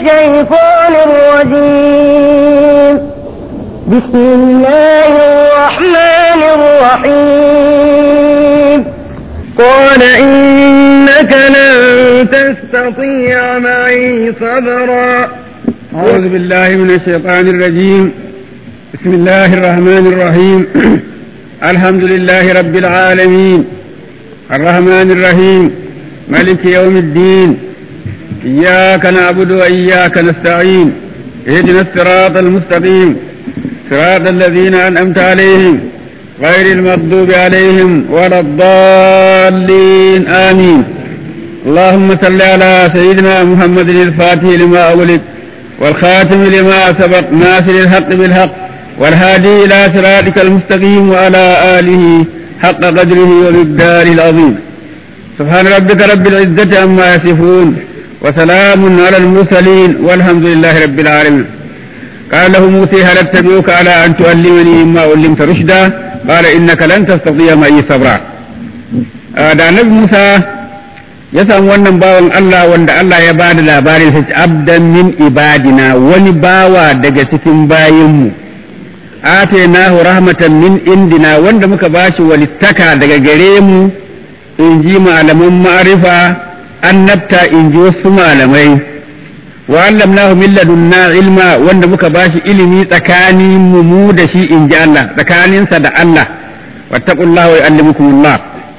الشيطان الرجيم بسم الله الرحمن الرحيم قال إنك لن تستطيع معي صبرا أعوذ بالله من الشيطان الرجيم بسم الله الرحمن الرحيم الحمد لله رب العالمين الرحمن الرحيم ملك يوم الدين إياك نعبد وإياك نستعين اهدنا الصراط المستقيم صراط الذين أنعمت عليهم غير المغضوب عليهم ولا الضالين آمين اللهم صل على سيدنا محمد الفاتح لما أغلق والخاتم لما سبق ناصر الحق بالحق والهادي إلى صراطك المستقيم وعلى آله حق قدره ومقداره العظيم سبحان ربك رب العزة عما يصفون وسلام على المرسلين والحمد لله رب العالمين قال له موسى هل اتبعك على أن تعلمني مما علمت رشدا قال إنك لن تستطيع معي صبرا da annabi Musa ya samu wannan bawan Allah wanda Allah ya bada labarin sa abdan min ibadina wani bawa daga cikin bayinmu atainahu rahmatan min indina wanda muka bashi walittaka daga gare mu in ji malaman ma'arifa annabta in ji wasu malamai wa allamnahu min ladunna ilma wanda muka bashi ilimi tsakanin mu mu da shi in ji Allah tsakaninsa da Allah wattaqullaha wa yu'allimukumullah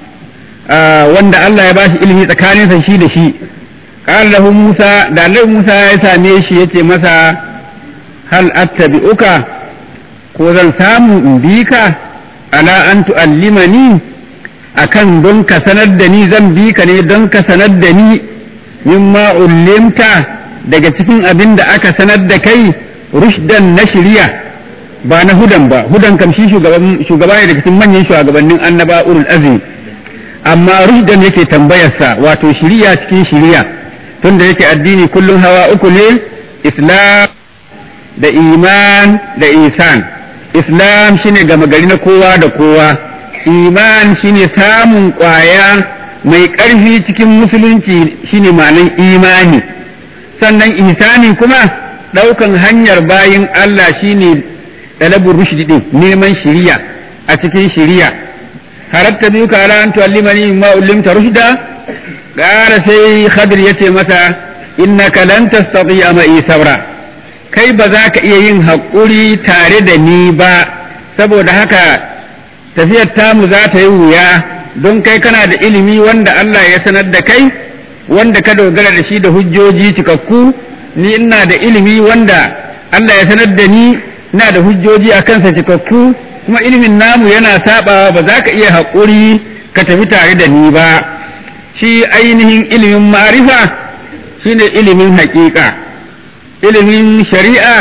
wanda Allah ya bashi ilimi tsakaninsa shi da shi qala lahu Musa da Allah Musa ya same shi yace masa hal attabi'uka ko zan samu in bi ka ala an tu'allimani akan don ka sanar da ni zan bi ka ne don ka sanar da ni mimma ullimta daga cikin abin da aka sanar da kai rushdan na shirya ba na hudan ba hudan kam shi shugaba ne daga cikin manyan shugabannin annaba ulul azmi amma rushdan yake tambayarsa wato shiriya cikin shiriya tunda yake addini kullum hawa uku ne islam da iman da isan islam shine gama gari na kowa da kowa iman shine samun kwaya mai ƙarfi cikin musulunci shine ma'anan imani sannan ihsani kuma ɗaukan hanyar bayin Allah shine ɗalabur rushdi din neman shiriya a cikin shiriya haratta biyu ka ala an tu'allimani ma ullimta rushda gara sai khadir yace masa innaka lan tastati'a ma sabra kai ba za ka iya yin haƙuri tare da ni ba saboda haka tafiyar tamu za ta yi wuya don kai kana da ilimi wanda Allah ya sanar da kai wanda ka dogara da shi da hujjoji cikakku ni ina da ilimi wanda Allah ya sanar da ni ina da hujjoji a kansa cikakku kuma ilimin namu yana sabawa ba za ka iya haƙuri ka tafi tare da ni ba shi ainihin ilimin ma'arifa shine ilimin haƙiƙa ilimin shari'a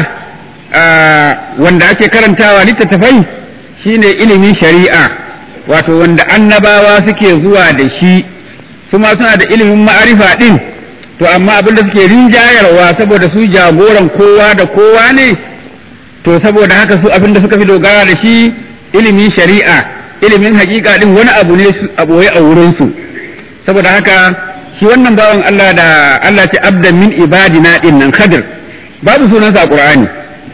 wanda ake karantawa littattafai shine ilimin shari'a wato wanda annabawa suke zuwa da shi su ma suna da ilimin ma'arifa din to amma abinda suke rinjayarwa saboda su jagoran kowa da kowa ne to saboda haka su abinda suka fi dogara da shi ilimin shari'a ilimin hakika din wani abu ne a boye a wurinsu saboda haka shi wannan bawan Allah da Allah ce abdan min ibadina din nan khadir babu sunansa a qur'ani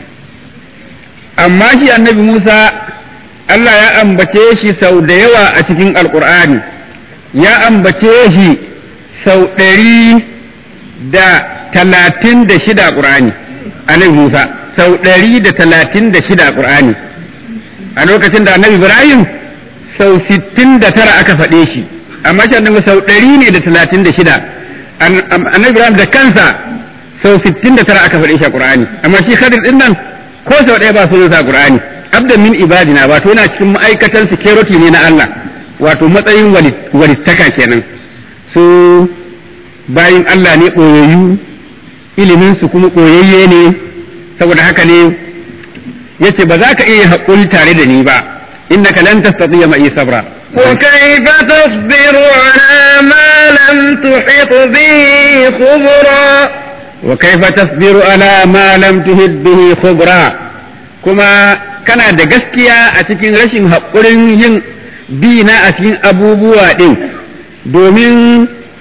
amma shi annabi Musa Allah ya ambace shi sau da yawa a cikin alkur'ani ya ambace shi sau ɗari da talatin da shida ƙur'ani annabi Musa sau ɗari da talatin da shida ƙur'ani a lokacin da annabi Ibrahim sau sittin da tara aka faɗe shi amma shi annabi sau ɗari ne da talatin da shida annabi Ibrahim da kansa sau sittin da tara aka faɗe shi a ƙur'ani amma shi Khadir ɗin nan ko sau ɗaya ba sunansa a ƙur'ani abdan min ibadina wato yana cikin ma'aikatan security ne na Allah wato matsayin walittaka kenan su bayin Allah ne ɓoyayyu ilimin su kuma ɓoyayye ne saboda haka ne yace ba za ka iya haƙuri tare da ni ba innaka lan tastati'a ma'i sabra وكيف تصبر على ما لم تحط به خبرا وكيف تصبر على ما لم تهد به خبرا كما kana da gaskiya a cikin rashin haƙurin yin bi na a cikin abubuwa ɗin domin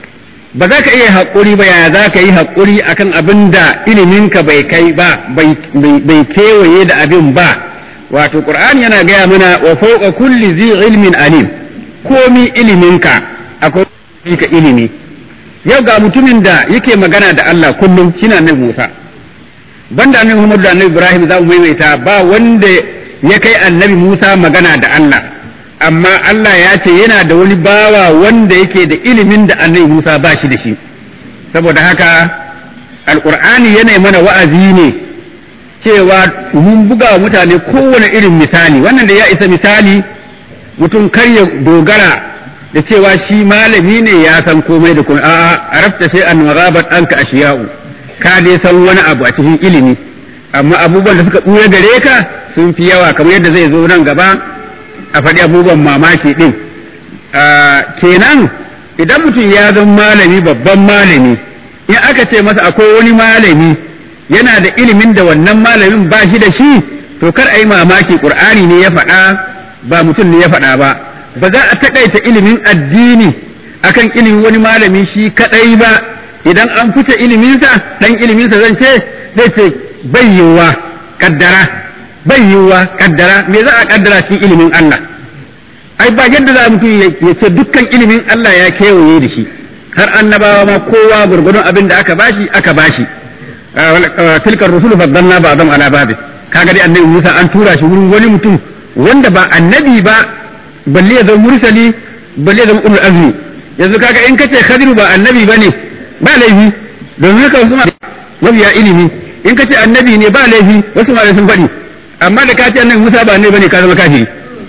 ba za ka iya haƙuri ba yaya za ka yi haƙuri akan abin da iliminka bai kai ba bai kewaye da abin ba wato qur'ani yana gaya mana wa fawqa kulli zi ilmin alim komi iliminka akwai ka ilimi yau ga mutumin da yake magana da Allah kullum shine annabi Musa banda annabi Muhammad da annabi Ibrahim za mu maimaita ba wanda ya kai annabi Musa magana da Allah amma Allah ya ce yana da wani bawa wanda yake da ilimin da annabi Musa ba shi da shi saboda haka alqur'ani yana mana wa'azi ne cewa mun buga wa mutane kowane irin misali wannan da ya isa misali mutum kar ya dogara da cewa shi malami ne ya san komai da komai a'a arafta sai an magabat anka ashiya'u ka dai san wani abu a cikin ilimi amma abubuwan da suka ɓuya gare ka sun fi yawa kamar yadda zai zo nan gaba a faɗi abubuwan mamaki ɗin kenan idan mutum ya zama malami babban malami in aka ce masa akwai wani malami yana da ilimin da wannan malamin ba shi da shi to kar a yi mamaki ƙur'ani ne ya faɗa ba mutum ne ya faɗa ba ba za a taƙaita ilimin addini akan ilimin wani malami shi kaɗai ba idan an fice iliminsa ɗan iliminsa zan ce zai ce bai yiwuwa kaddara bai yiwuwa kaddara me za a kaddara cikin ilimin Allah ai ba yadda za mutum ya ce dukkan ilimin Allah ya kewaye da shi har annabawa ma kowa gurgurdun abin da aka bashi aka bashi tilka rusulu faddalna ba'dhum ala ba'd kaga dai annabi Musa an tura shi wurin wani mutum wanda ba annabi ba balle ya zama mursali balle ya zama ulul azmi yanzu kaga in kace Khadiru ba annabi bane ba laifi domin haka wasu mabiya ilimi in kace annabi ne ba laifi wasu ma sun faɗi amma da kace annabi Musa ba annabi bane ka zama kafiri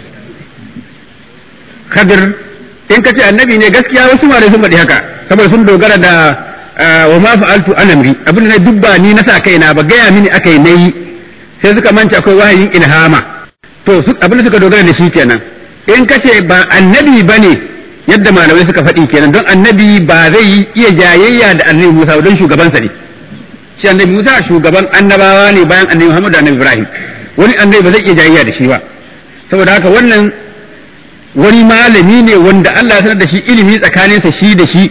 Khadir in kace annabi ne gaskiya wasu ma sun faɗi haka saboda sun dogara da wa ma fa'altu an amri abin da na dubba ni na sa kaina ba gaya mini akai nayi sai suka manta akwai wahayin ilhama to abin da suka dogara da shi kenan in kace ba annabi bane yadda malamai suka faɗi kenan don annabi ba zai iya jayayya da annabi Musa don shugabansa ne shi annabi Musa shugaban annabawa ne bayan annabi Muhammad da annabi Ibrahim wani annabi ba zai iya jayayya da shi ba saboda haka wannan wani malami ne wanda Allah ya sanar da shi ilimi tsakaninsa shi da shi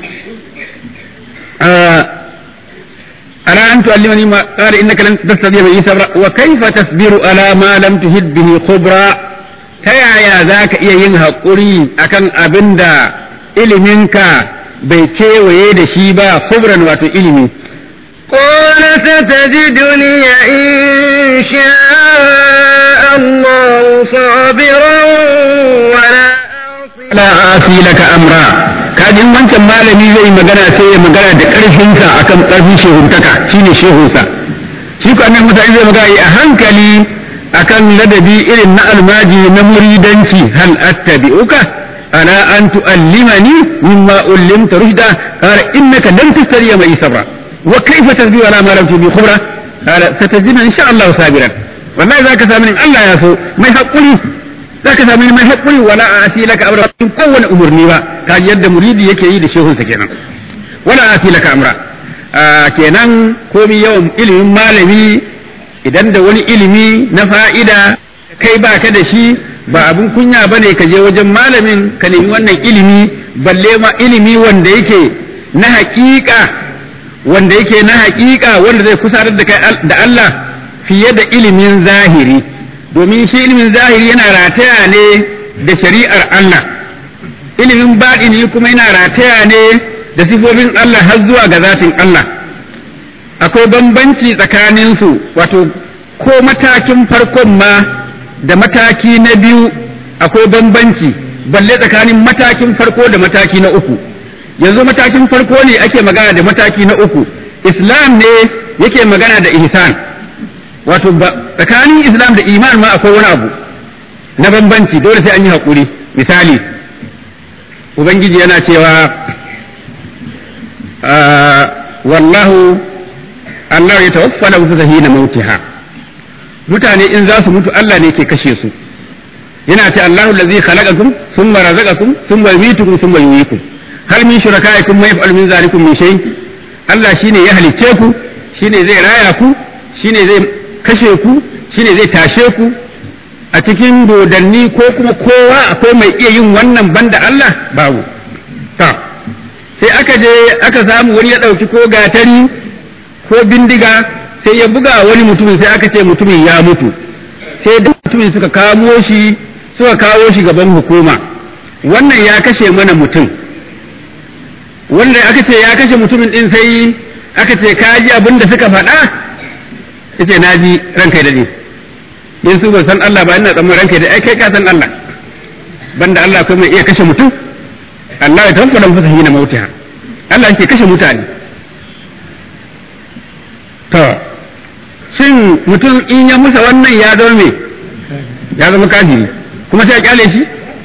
ala an tu'allimani ma qala innaka lan tastati'a bi sabra wa kayfa tasbiru ala ma lam tuhid bihi khubra ta yaya zaka iya yin haƙuri akan abinda iliminka bai kewaye da shi ba khubran wato ilimi قال ستجدني إن شاء الله صابرا ولا la asi laka amra kajin wancan malami zai magana sai ya magana da ƙarfinsa akan ƙarfin shehuntaka shine shehunsa shi ko annabi Musa zai magana a hankali akan ladabi irin na almaji na muridanci hal attabi'uka ala an tu'allimani mimma ullimta rushda qala innaka lan tastariya mai sabra wa kayfa tasbihu ala ma lam tubi khubra qala satajiduna insha Allah sabiran wallahi zaka samu in Allah ya so mai hakuri zaka samu mai hakuri wala asi laka amra kowane umurni ba ka yadda muridi yake yi da shehunsa kenan wala asi laka amra kenan komi yawan ilimin malami idan da wani ilimi na fa'ida kai ba ka da shi ba abin kunya ba ne ka je wajen malamin ka nemi wannan ilimi balle ma ilimi wanda yake na haƙiƙa wanda yake na haƙiƙa wanda zai kusarar da kai da Allah fiye da ilimin zahiri domin shi ilimin zahiri yana rataya ne da shari'ar Allah ilimin baɗini kuma yana rataya ne da sifofin Allah har zuwa ga zatin Allah akwai bambanci tsakaninsu wato ko matakin farkon ma da mataki na biyu akwai bambanci balle tsakanin matakin farko da mataki na uku yanzu matakin farko ne ake magana da mataki na uku islam ne yake magana da ihsan wato tsakanin islam da iman ma akwai wani abu na bambanci dole sai an yi haƙuri misali ubangiji yana cewa wallahu Allah ya tawaffa na hina mautiha mutane in za su mutu Allah ne ke kashe su yana ce Allahu allazi khalaqakum thumma razaqakum thumma yumitukum thumma yuhyikum hal min shurakaikum ma yaf'alu min zalikum min shay Allah shine ya halicce ku shine zai raya ku shine zai kashe ku shine zai tashe ku a cikin dodanni ko kuma kowa akwai mai iya yin wannan banda Allah babu ta sai aka je aka samu wani ya ɗauki ko gatari ko bindiga sai ya buga wani mutumin sai aka ce mutumin ya mutu sai da mutumin suka kamo shi suka kawo shi gaban hukuma wannan ya kashe mana mutum wanda aka ce ya kashe mutumin din sai aka ce ka ji abin da suka faɗa yace na ji ranka da ni in su ban san Allah ba ina tsammanin ranka da ai kai ka san Allah banda Allah kuma iya kashe mutum Allah ya tanfa dan fasahi na mautiha Allah yake kashe mutane to shin mutum in ya musa wannan ya zama me ya zama kafiri kuma sai ya kyale shi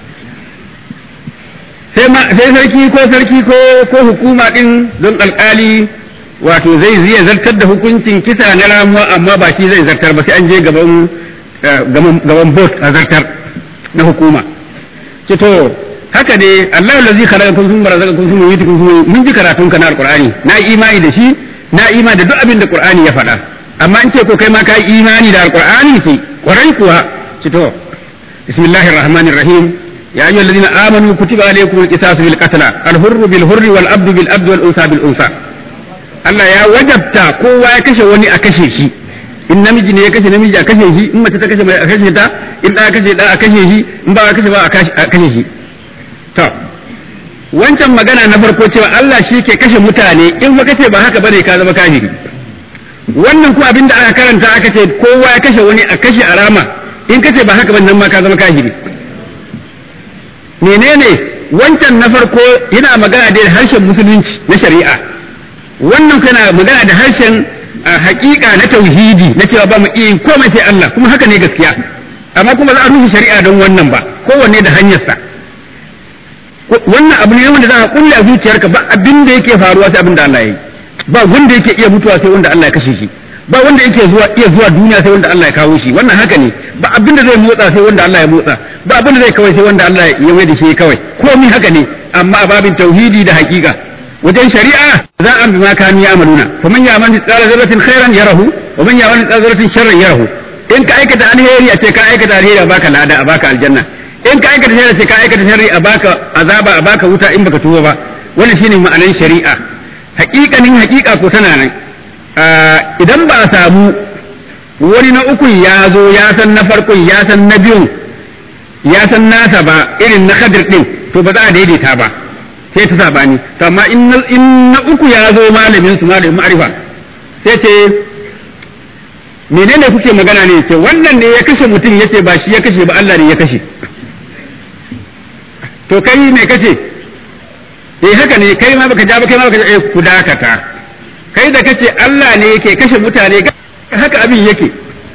sai sarki ko sarki ko ko hukuma din don alkali wato zai zai zartar da hukuncin kisa na ramuwa amma ba shi zai zartar ba sai an je gaban gaban bot a zartar na hukuma ce to haka ne Allah lazi khalaqakum thumma razaqakum thumma yumitukum thumma mun ji karatun ka na alqur'ani na imani da shi na imani da duk abin da qur'ani ya faɗa amma in ce ko kai ma ka imani da alqur'ani ce kwarai kuwa ce to bismillahir rahmanir rahim يا أيها الذين آمنوا كتب عليكم القصاص في القتلى الحر بالحر والعبد بالعبد والأنثى بالأنثى Allah ya wajabta kowa ya kashe wani a kashe shi in namiji ne ya kashe namiji a kashe shi in mace ta kashe mai a kashe ta in da kashe da a kashe shi in ba a kashe ba a kashe shi to wancan magana na farko cewa Allah shi ke kashe mutane in ba kace ba haka bane ka zama kafiri wannan kuma abinda aka karanta aka ce kowa ya kashe wani a kashe arama in kace ba haka bane nan ma ka zama kafiri menene wancan na farko yana magana da harshen musulunci na shari'a wannan kana magana da harshen hakika na tauhidi na cewa ba mu iya komai sai Allah kuma haka ne gaskiya amma kuma za a rufe shari'a don wannan ba kowanne da hanyarsa wannan abu ne wanda za a kulle a zuciyarka ba abin da yake faruwa sai abin da Allah ya yi ba wanda yake iya mutuwa sai wanda Allah ya kashe shi ba wanda yake zuwa iya zuwa duniya sai wanda Allah ya kawo shi wannan haka ne ba abin da zai motsa sai wanda Allah ya motsa ba abin da zai kawai sai wanda Allah ya mai da shi kawai komai haka ne amma a babin tauhidi da hakika wajen shari'a za a bi ma kanu ya amaluna fa man ya'mal mithqala dharratin khairan yarahu wa man ya'mal mithqala dharratin sharran yarahu in ka aikata alheri a ce ka aikata alheri a baka lada a baka aljanna in ka aikata sharri ce ka aikata sharri a baka azaba a baka wuta in baka tuba ba wannan shine ma'anar shari'a haƙiƙanin haƙiƙa ko tana nan idan ba a samu wani na ukun ya zo ya san na farkon ya san na biyun ya san nasa ba irin na kadir din to ba za a daidaita ba sai ta sabani amma in na uku ya zo malamin su malamin ma'arifa sai ce menene kuke magana ne ce wannan ne ya kashe mutum yace ba shi ya kashe ba Allah ne ya kashe to kai me kace eh haka ne kai ma baka ja ba kai ma baka eh ku dakata kai da kace Allah ne yake kashe mutane haka abin yake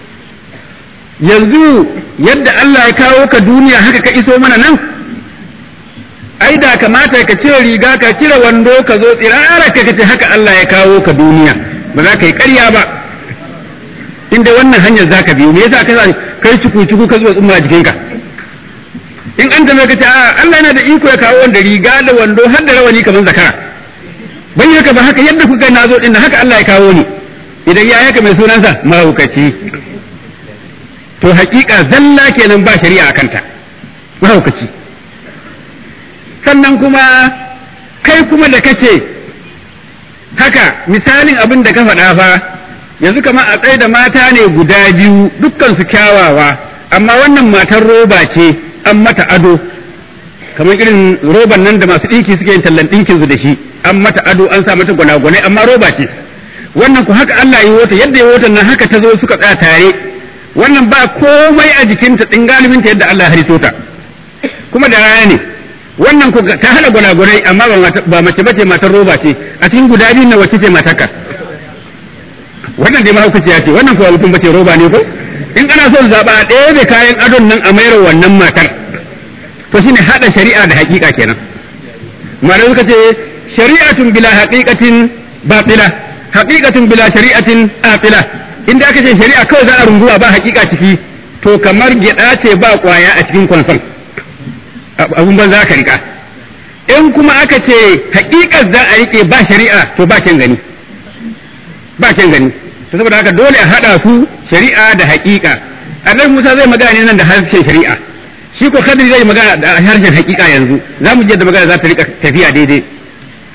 yanzu yadda Allah ya kawo ka duniya haka ka iso mana nan ai da kamata ka cire riga ka cire wando ka zo tsirara ka kace haka Allah ya kawo ka duniya ba za ka yi ƙarya ba inda wannan hanyar za ka biyo me yasa ka kai cuku cuku ka zuwa tsumma jikinka in an tambaye ka ce a Allah yana da iko ya kawo wanda riga da wando har da rawani kamar zakara bai haka ba haka yadda kuka na zo din haka Allah ya kawo ni idan ya yaka mai sunansa mahaukaci to hakika zalla kenan ba shari'a a kanta mahaukaci sannan kuma kai kuma da kace haka misalin abin da ka faɗa fa yanzu kamar a tsaye da mata ne guda biyu dukkan su kyawawa amma wannan matar roba ce an mata ado kamar irin roban nan da masu ɗinki suke yin tallan ɗinkin su da shi an mata ado an sa mata gwanagwanai amma roba ce wannan ku haka Allah yi wata yadda ya wata nan haka ta zo suka tsaya tare wannan ba komai a jikinta ɗin galibinta yadda Allah ya hariso ta kuma da rana ne wannan ku ta hada gwanagwanai amma ba mace bace matar roba ce a cikin guda biyu na wacce ce mataka wannan dai mahaukaciya ce wannan kuwa mutum bace roba ne ko in ana son zaɓa a ɗaya da kayan adon nan a mayar wannan matar to shine hada shari'a da haƙiƙa kenan malamai suka ce shari'atun bila haqiqatin batila haqiqatun bila shari'atin atila inda aka ce shari'a kawai za a runguwa ba haƙiƙa ciki to kamar gyaɗa ce ba ƙwaya a cikin kwanson abun ban za ka rika in kuma aka ce haƙiƙar za a rike ba shari'a to ba kyan gani ba kyan gani to saboda haka dole a haɗa su shari'a da haƙiƙa annabi Musa zai magana ne nan da harshen shari'a shi ko Khadir zai magana da harshen haƙiƙa yanzu za mu je da magana za ta rika tafiya daidai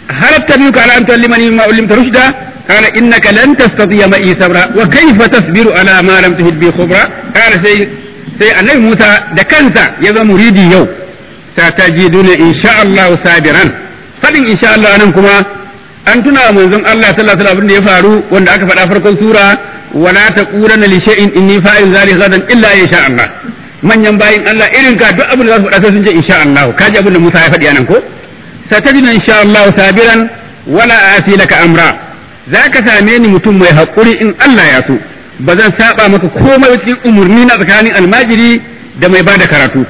هل اتبعك على ان تعلمني مما علمت رشدا قال انك لن تستطيع معي صبرا وكيف تصبر على ما لم تهد به خبرا قال سي sai annabi Musa da kansa ya zama muridi yau satajiduna insha Allah sabiran fadin insha Allah nan kuma an tuna manzon Allah sallallahu alaihi wasallam da ya faru wanda aka faɗa farkon sura wala taqulanna li shay'in inni fa'il zalika gadan illa insha Allah manyan bayin Allah irin ka duk abin da za su faɗa sai sun ce insha Allah kaji abin da Musa ya faɗi anan ko satajiduna insha Allah sabiran wala asi laka amra zaka same ni mutum mai haƙuri in Allah ya so ba zan saba maka komai cikin umurni na tsakanin almajiri da mai bada karatu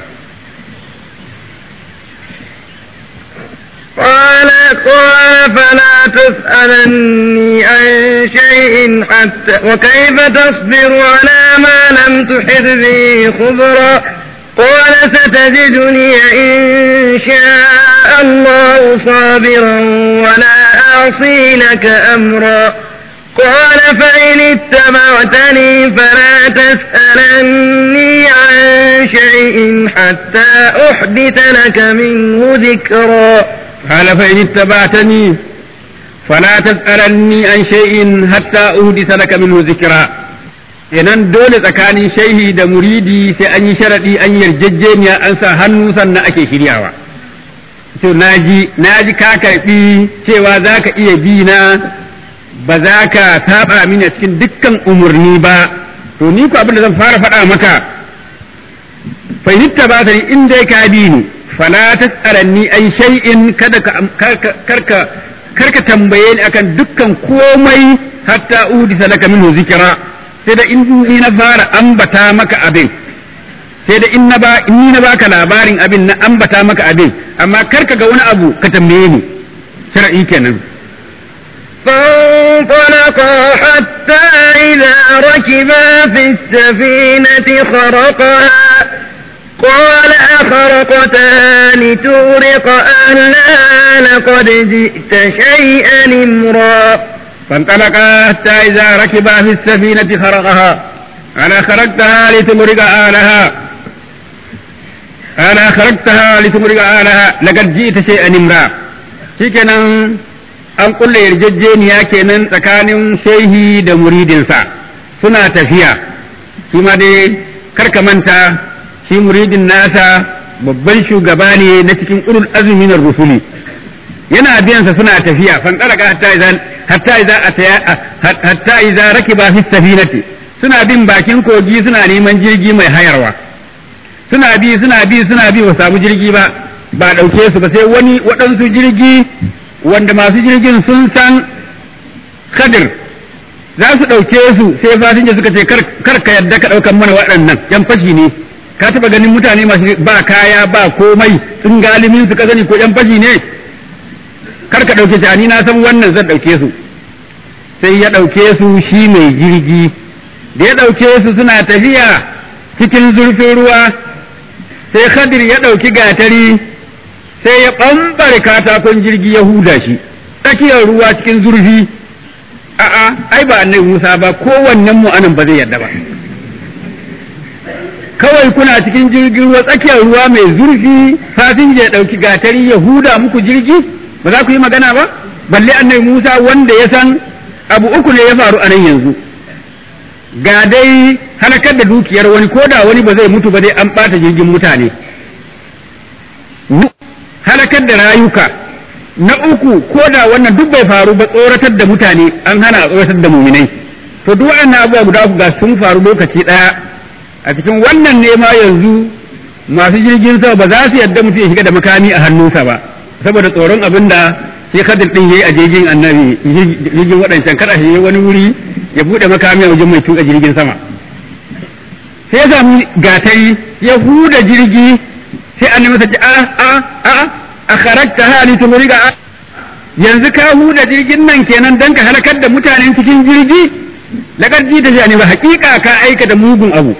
قال قال فلا تسألني عن شيء حتى وكيف تصبر على ما لم تحط به خبرا قال ستجدني إن شاء الله صابرا ولا أعصي لك أمرا قال فإن اتبعتني فلا تسألني عن شيء حتى أحدث لك منه ذكرا قال فإن اتبعتني فلا تسألني عن شيء حتى أهدث لك منه ذكرا kenan dole tsakanin shaihi da muridi sai an yi sharaɗi an yarjejeniya an sa hannu sannan ake shiryawa to naji naji ka karɓi cewa za ka iya bi na ba za ka saba mini a cikin dukkan umarni ba to ni ko abin da zan fara faɗa maka fahimta ba ta ni in dai ka bi ni fala tas'alanni an shay'in kada ka karka karka tambaye ni akan dukkan komai hatta udisa laka minhu zikra sai da in ni na fara ambata maka abin sai da in na ba in ni na baka labarin abin na ambata maka abin amma karka ga wani abu ka tambaye ni shar'i kenan فانطلقا حتى إذا ركبا في السفينة خرقها قال أخرقتها لتغرق أهلها لقد جئت شيئا إمرا فانطلقا حتى إذا ركبا في السفينة خرقها أنا خرقتها لتغرق أهلها أنا خرقتها لتغرق أهلها لقد جئت شيئا إمرا شكرا an kulle yarjejeniya kenan tsakanin shehi da muridinsa suna tafiya shi ma dai karka manta shi muridin nasa babban shugaba ne na cikin ulul azumi na rusuli yana biyansa suna tafiya fan qaraka hatta idan hatta idza ataya hatta idza rakiba fi safinati suna bin bakin kogi suna neman jirgi mai hayarwa suna bi suna bi suna bi ba samu jirgi ba ba dauke su ba sai wani waɗansu jirgi wanda masu jirgin sun san kadir za su ɗauke su sai fasinja suka ce kar ka yadda ka ɗaukan mana waɗannan yan fashi ne ka taɓa ganin mutane masu ba kaya ba komai sun galimin su ka gani ko yan fashi ne kar ka ɗauke ni na san wannan zan ɗauke su sai ya ɗauke su shi mai jirgi da ya ɗauke su suna tafiya cikin zurfin ruwa sai khadir ya ɗauki gatari sai ya ɓambare katakon jirgi ya huda shi tsakiyar ruwa cikin zurfi a'a ai ba annabi Musa ba kowannen mu anan ba zai yarda ba kawai kuna cikin jirgin ruwa tsakiyar ruwa mai zurfi fasinja ya ɗauki gatari ya huda muku jirgi ba za ku yi magana ba balle annabi Musa wanda ya san abu uku ne ya faru a nan yanzu ga dai halakar da dukiyar wani ko da wani ba zai mutu ba dai an ɓata jirgin mutane halakar da rayuka na uku ko da wannan duk bai faru ba tsoratar da mutane an hana a tsoratar da muminai to duk waɗannan abubuwa guda uku ga sun faru lokaci ɗaya a cikin wannan ne ma yanzu masu jirgin sama ba za su yadda mutum ya shiga da makami a hannunsa ba saboda tsoron abin da shi kadir din yayi a jirgin annabi jirgin waɗancan kada shi wani wuri ya buɗe makami a wajen mai tuka jirgin sama sai ya samu gatari ya huda jirgi sai annabi ta ce a a a a kharakta hali tumriga yanzu ka huda jirgin nan kenan dan ka halakar da mutanen cikin jirgi lakar ji da ne ba hakika ka aika da mugun abu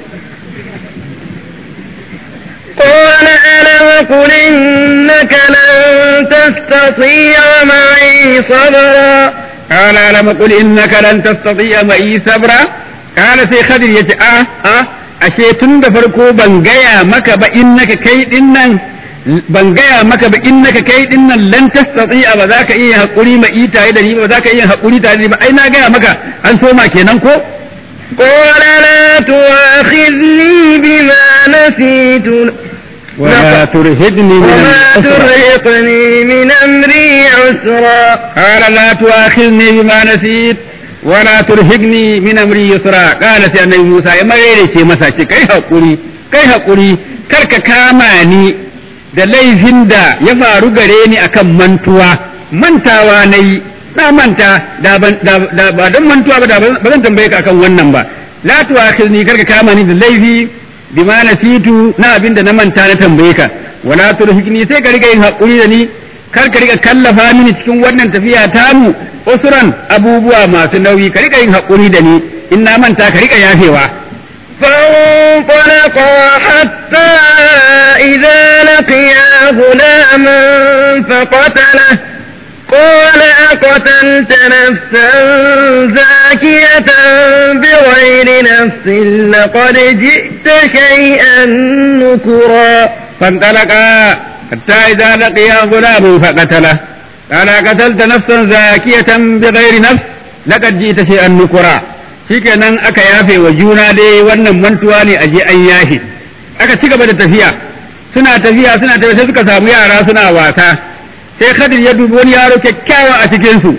قال ألم قل إنك لن تستطيع معي صبرا قال ألم قل إنك لن تستطيع معي صبرا قال سي خضر يتي آه آه ashe tun da farko ban gaya maka ba in naka kai din nan ban gaya maka ba innaka kai dinnan lan tastati'a ba za ka iya hakuri ma ita da ni ba za ka iya hakuri tare da ni ba ai na gaya maka an soma kenan ko قال لا تؤاخذني بما نسيت ولا ترهدني من وما الأسرى ترهقني من أمري عسرا قال لا تؤاخذني بما نسيت ولا ترهقني من امري يسرا قال سي annabi Musa ya marere ce masa ce kai hakuri kai hakuri kar ka kama ni da laifin da ya faru gare ni akan mantuwa mantawa nayi na manta da ban da da- ba don mantuwa ba da ba zan tambaye ka akan wannan ba la tu'akhidni kar ka kama ni da laifi bima nasitu na abin da na manta na tambaye ka wala turhikni sai ka riga yin hakuri da ni kar ka riga kallafa mini cikin wannan tafiya tamu usuran abubuwa masu nauyi ka riga yin hakuri da ni in na manta ka riga yafewa فانطلقا حتى إذا لقيا غلاما فقتله قال أقتلت نفسا زاكية بغير نفس لقد جئت شيئا نكرا فانطلقا حتى إذا لقيا غلام فقتله قال قتلت نفسا زاكية بغير نفس لقد جئت شيئا نكرا shikenan aka yafe wa juna dai wannan mantuwa ne a je an yafe aka ci gaba da tafiya suna tafiya suna tafiya sai suka samu yara suna wasa sai Khadir ya dubi wani yaro kyakkyawa a cikin su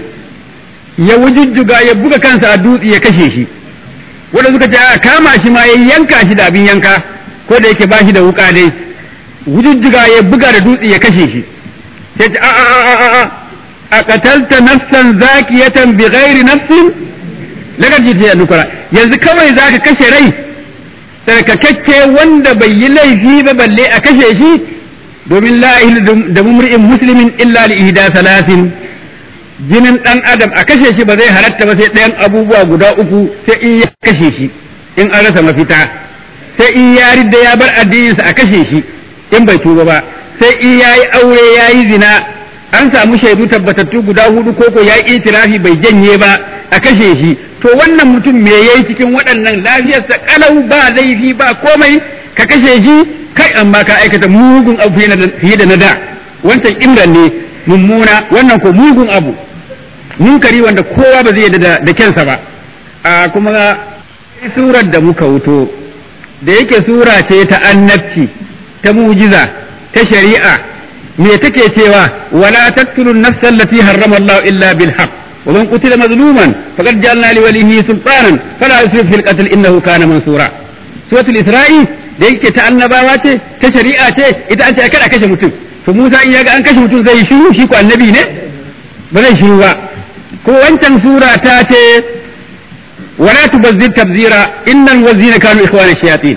ya wujujjuga ya buga kansa a dutse ya kashe shi wanda suka ce a kama shi ma ya yanka shi da abin yanka ko da yake bashi da wuka dai wujujjuga ya buga da dutse ya kashe shi sai ce a a a a a a qatalta nafsan zakiyatan bi ghairi nafsin lagar jita ya nukura yanzu kawai zaka kashe rai tsarkakakke wanda bai yi laifi ba balle a kashe shi domin la ilaha da mumri'in muslimin illa li ihda salasin jinin dan adam a kashe shi ba zai halatta ba sai ɗayan abubuwa guda uku sai in ya kashe shi in an rasa mafita sai in ya ridda ya bar addininsa a kashe shi in bai tuba ba sai in ya yi aure ya yi zina an samu shaidu tabbatattu guda hudu koko ya yi itirafi bai janye ba a kashe shi to wannan mutum me yayi cikin waɗannan lafiyarsa kalau ba laifi ba komai ka kashe shi kai amma ka aikata mugun abu fiye da na da wancan imran ne mummuna wannan ko mugun abu munkari wanda kowa ba zai yadda da kyansa ba a kuma surar da muka wuto da yake sura ce ta annabci ta mujiza ta shari'a me take cewa wala taqtulun nafsa allati harrama Allah illa bil haqq wa man qutila mazluman faqad ja'alna li walihi sultanan fala yusrif fil qatl innahu kana mansura suratul isra'i da yake ta annabawa ce ta shari'a ce ita an ce kada kashe mutum to Musa in yaga an kashe mutum zai shiru shi ko annabi ne ba zai shiru ba ko wancan sura ta ce wala tubazzir tabzira innal wazina kanu ikhwana shayatin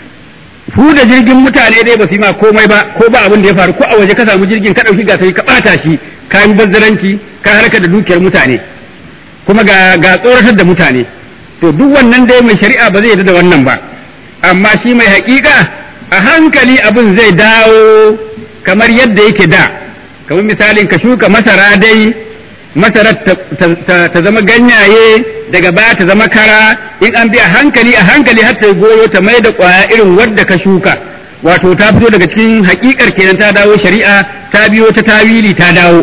fu da jirgin mutane dai ba su yi ma komai ba ko ba abin da ya faru ko a waje ka samu jirgin ka dauki gasari ka bata shi ka yi bazzaranci ka harka da dukiyar mutane kuma ga ga tsoratar da mutane to duk wannan dai mai shari'a ba zai yarda da wannan ba amma shi mai haƙiƙa a hankali abin zai dawo kamar yadda yake da kamar misalin ka shuka masara dai masarar ta zama ganyaye daga baya ta zama kara in an bi a hankali a hankali har ta goyo ta mai da ƙwaya irin wadda ka shuka wato ta fito daga cikin haƙiƙar kenan ta dawo shari'a ta biyo ta tawili ta dawo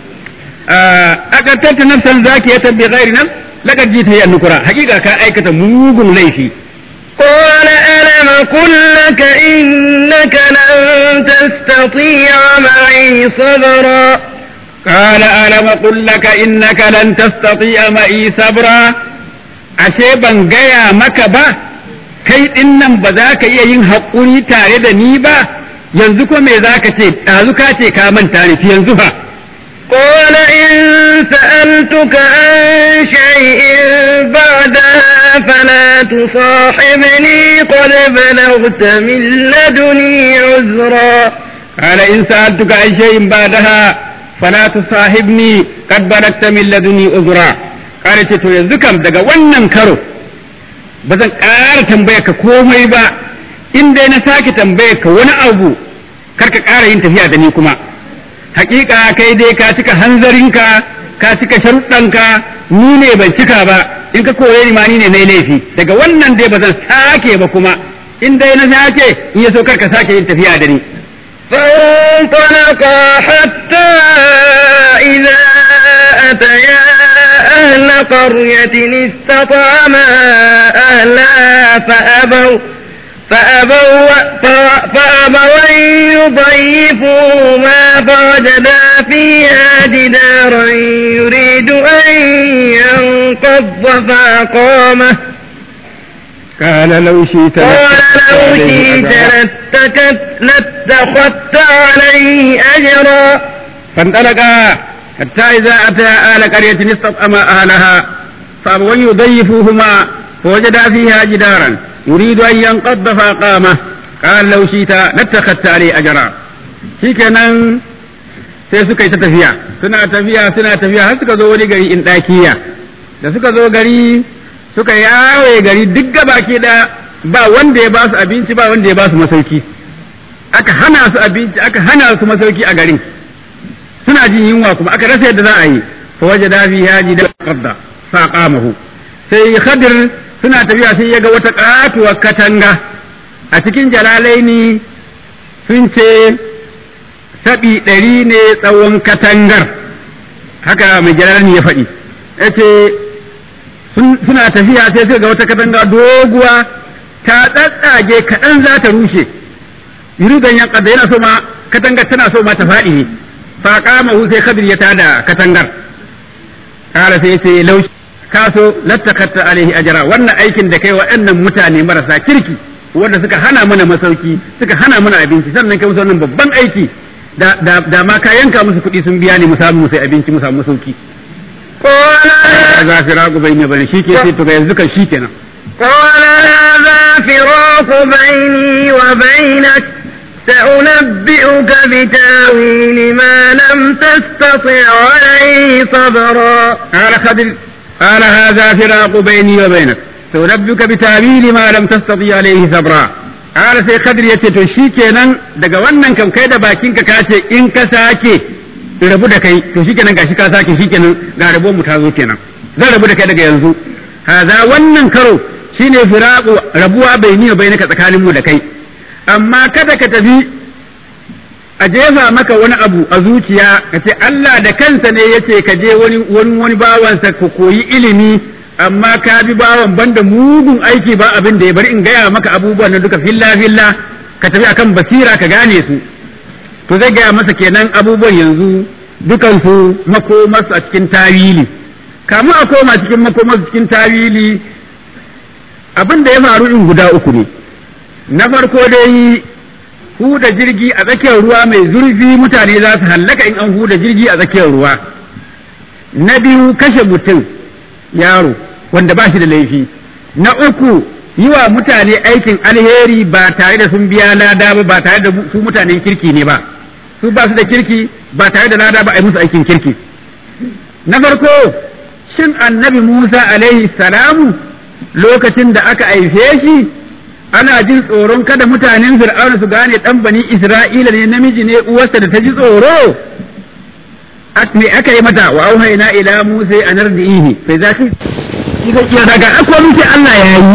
aqattata nafsan zakiyatan bi ghairi nafs laqad jita ya nukura haƙiƙa ka aikata mugun laifi قال ألم قل لك إنك لن تستطيع معي صبرا قال ألم قل لك إنك لن تستطيع معي صبرا ashe ban gaya maka ba kai ɗin nan ba za ka iya yin haƙuri tare da ni ba yanzu ko me za ka ce ɗazu ka ce ka manta ni yanzu fa قال إن سألتك عن شيء بعدها فلا تصاحبني قد بلغت من لدني عذرا قال إن سألتك عن شيء بعدها فلا تصاحبني قد بلغت من لدني عذرا قال to yanzu kam daga wannan karo ba zan ƙara tambayar ka komai ba in dai na sake tambayar ka wani abu kar ka ƙara yin tafiya da ni kuma hakika kai dai ka cika hanzarinka ka cika sharuɗanka ni ne ban cika ba in ka kore ni ma ni ne na laifi daga wannan dai ba zan sake ba kuma in dai na sake in ya so kar ka sake yin tafiya da ni فانطلقا حتى إذا أتيا أهل قرية استطعما أهلها فأبوا فأبوا فأبوا أن يضيفوهما فوجدا فيها جدارا يريد أن ينقض فأقامه قال لو شئت قال لو شئت لاتخذت لاتخذت عليه أجرا فانطلقا حتى إذا أتى أهل قرية استطعما أهلها فأبوا أن يضيفوهما فوجدا فيها جدارا يريد أن ينقض فأقامه قال لو شئت لاتخذت عليه أجرا shikenan sai suka yi ta tafiya suna tafiya suna tafiya har suka zo wani gari in ɗakiya da suka zo gari suka yawaye gari duk gabaki da ba wanda ya ba su abinci ba wanda ya ba su masauki aka hana su abinci aka hana su masauki a garin suna jin yunwa kuma aka rasa yadda za a yi fa wajada fi haji da qadda fa qamahu sai khadir suna tafiya sai ya ga wata katuwar katanga a cikin jalalaini sun ce saɓi ɗari ne tsawon katangar haka mai jalalani ya faɗi ya ce suna tafiya sai suka ga wata katanga doguwa ta tsatsage kaɗan za ta rushe yuridan yan kadda yana so ma katangar tana so ma ta faɗi ne fa kama hu sai khadir ya tada katangar kala sai ce laushi ka so lattakatta alaihi ajra wannan aikin da kai waɗannan mutane marasa kirki wanda suka hana mana masauki suka hana mana abinci sannan kai musu wannan babban aiki da da da ma ka yanka musu kuɗi sun biya ne mu samu sai abinci mu samu masauki قال za fi ragu bai ne bane shi ke sai to ga yanzu kan shi kenan قال هذا فراق بيني وبينك سأنبئك بتاويل ما لم تستطع عليه صبرا قال خضر قال هذا فراق بيني وبينك سأنبئك بتأويل ما لم تستطيع عليه صبرا قال sai Khadir yace to shikenan daga wannan kam kai da bakinka ka ce in ka sake rabu da kai to shikenan gashi ka sake shikenan ga rabo mu ta zo kenan zan rabu da kai daga yanzu haza wannan karo shine firaqu rabuwa baini wa bainaka tsakanin mu da kai amma kada ka tafi a jefa maka wani abu a zuciya ka ce Allah da kansa ne ya ce ka je wani wani wani bawansa ka koyi ilimi amma ka bi bawan banda mugun aiki ba abin da ya bari in gaya maka abubuwan nan duka filla filla ka tafi akan basira ka gane su to zai gaya masa kenan abubuwan yanzu dukansu makomarsu a cikin tawili kamu a koma cikin makomarsu cikin tawili abin da ya faru in guda uku ne na farko dai huda jirgi a tsakiyar ruwa mai zurfi mutane za su hallaka in an huda jirgi a tsakiyar ruwa na biyu kashe mutum yaro wanda ba shi da laifi na uku yi wa mutane aikin alheri ba tare da sun biya lada ba ba tare da su mutanen kirki ne ba su ba su da kirki ba tare da lada ba a yi musu aikin kirki na farko shin annabi musa alaihi salamu lokacin da aka haife shi ana jin tsoron kada mutanen fir'auna su gane dan bani isra'ila ne namiji ne uwarsa da ta ji tsoro me aka yi mata wa auhayna ila musa an ardihi sai za ki kika kira daga akwai sai Allah ya yi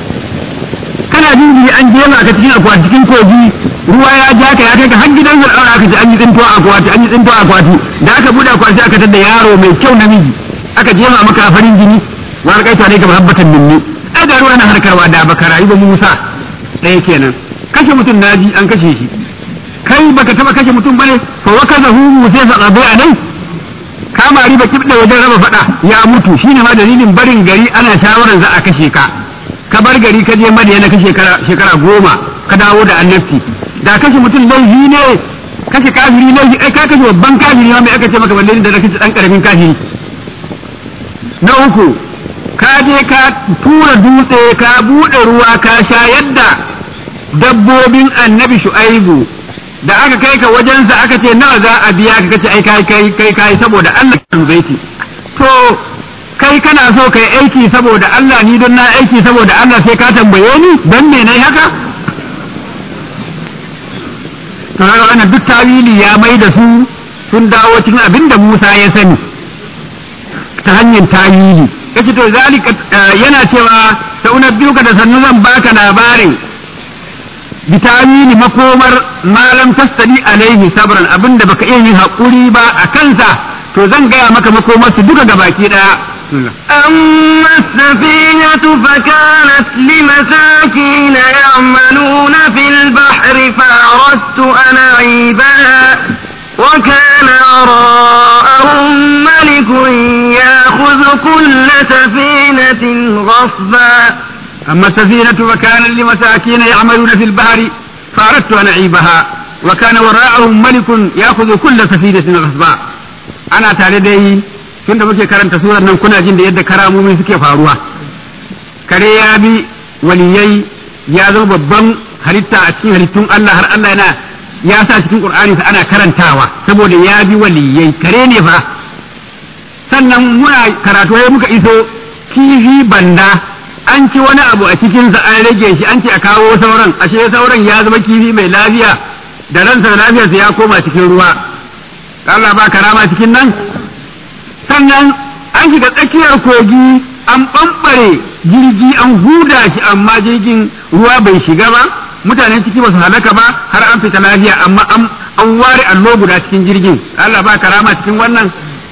kana jin jiri an jema ka cikin akwati cikin kogi ruwa ya ja ka ya kai ka har gidan fir'auna aka ce an yi tsinto akwati an yi tsinto akwati da aka bude akwati aka tada yaro mai kyau namiji aka jema maka farin jini wa alƙaita ne ga mahabbatan minni ai da ruwa na harkarwa da baka rayu ba Musa ɗaya kenan kashe mutum naji an kashe shi kai baka taba kashe mutum bane fa wa kaza hu Musa fa qabi alai kama riba kibda wajen raba fada ya mutu shine ma dalilin barin gari ana shawaran za a kashe ka ka bar gari ka je Madina ka shekara shekara goma ka dawo da annabci da kashe mutum laifi ne kashe kafiri laifi ai ka kashe babban kafiri ma mai aka ce maka balle da kashe dan karamin kafiri na uku ka je ka tura dutse ka buɗe ruwa ka sha yadda dabbobin annabi shu'aibu da aka kai ka wajensa aka ce nawa za a biya ka kace ai kai kai kai kai saboda Allah kan baiti to kai kana so kai aiki saboda Allah ni don na aiki saboda Allah sai ka tambaye ni dan me nayi haka to kaga wannan duk tawili ya mai da su sun dawo cikin abinda Musa ya sani ta hanyar tawili yace to zalika yana cewa sa unabbiuka da sannu zan baka labarin bitawili makomar malam tastani alaihi sabran abinda baka iya yin haƙuri ba a kansa to zan gaya maka makomar su duka gabaki daya أما السفينة فكانت لمساكين يعملون في البحر فأردت أن أعيبها وكان وراءهم ملك يأخذ كل سفينة غصبا أما السفينة فكانت لمساكين يعملون في البحر فأردت أن أعيبها وكان وراءهم ملك يأخذ كل سفينة غصبا أنا تعالى tunda muke karanta surar nan kuna jin da yadda karamomi suke faruwa kare ya bi waliyai ya zama babban halitta a cikin halittun Allah har Allah yana ya sa cikin Qur'ani sa ana karantawa saboda ya bi waliyai kare ne fa sannan muna karatu ya muka iso kifi banda an ci wani abu a cikinsa an rage shi an ce a kawo sauran ashe sauran ya zama kifi mai lafiya da ransa da lafiyarsa ya koma cikin ruwa Allah ba karama cikin nan sannan an shiga tsakiyar kogi an ɓamɓare jirgi an huda shi amma jirgin ruwa bai shiga ba mutanen ciki ba su halaka ba har an fita lafiya amma an ware allo guda cikin jirgin Allah ba karama cikin wannan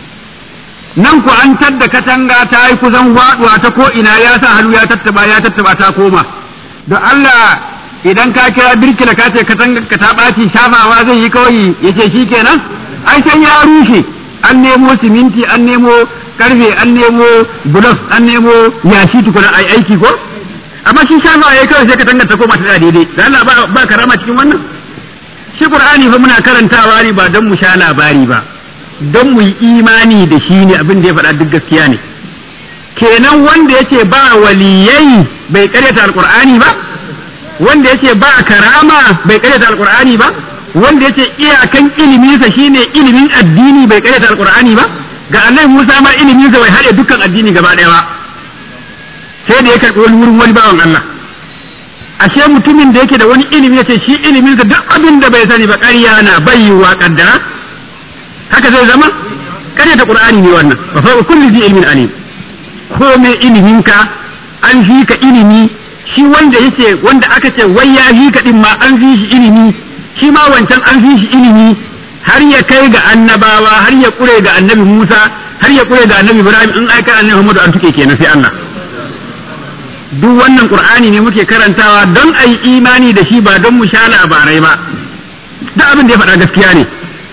nan ku an tadda katanga ta yi kusan waɗuwa ta ko ina ya sa hannu ya tattaba ya tattaba ta koma don Allah idan ka kira birkila ka ce katanga ka ta ɓaci shafawa zai yi kawai ya ce shi kenan ai sai ya rushe an nemo siminti an nemo karfe an nemo bulos an nemo yashi tukuna ai aiki ko amma shi shafa ya kawai sai katanga ta koma ta daidai da Allah ba ba karama cikin wannan shi Qur'ani fa muna karantawa ne ba don mu sha labari ba don mu yi imani da shi ne abin da ya faɗa duk gaskiya ne kenan wanda yace ba waliyai bai karyata alqur'ani ba wanda yace ba karama bai karyata alqur'ani ba wanda yace iyakan iliminsa shine ilimin addini bai karyata alqur'ani ba ga annabi Musa ma iliminsa bai haɗe dukkan addini gaba ɗaya ba sai da ya karɓi wani wurin wani bawan Allah ashe mutumin da yake da wani ilimi yace shi iliminsa duk abin da bai sani ba ƙarya na bayyuwa kaddara haka zai zama karyata qur'ani ne wannan fa fa kulli zi ilmin alim ko me iliminka an fi ka ilimi shi wanda yake wanda aka ce wai ya fi ka din ma an fi shi ilimi shi ma wancan an fi shi ilimi har ya kai ga annabawa har ya kure ga annabi Musa har ya kure ga annabi Ibrahim in aika annabi Muhammadu an tuke kenan sai Allah duk wannan Qur'ani ne muke karantawa don ayi imani da shi ba don mu sha labarai ba duk abin da ya faɗa gaskiya ne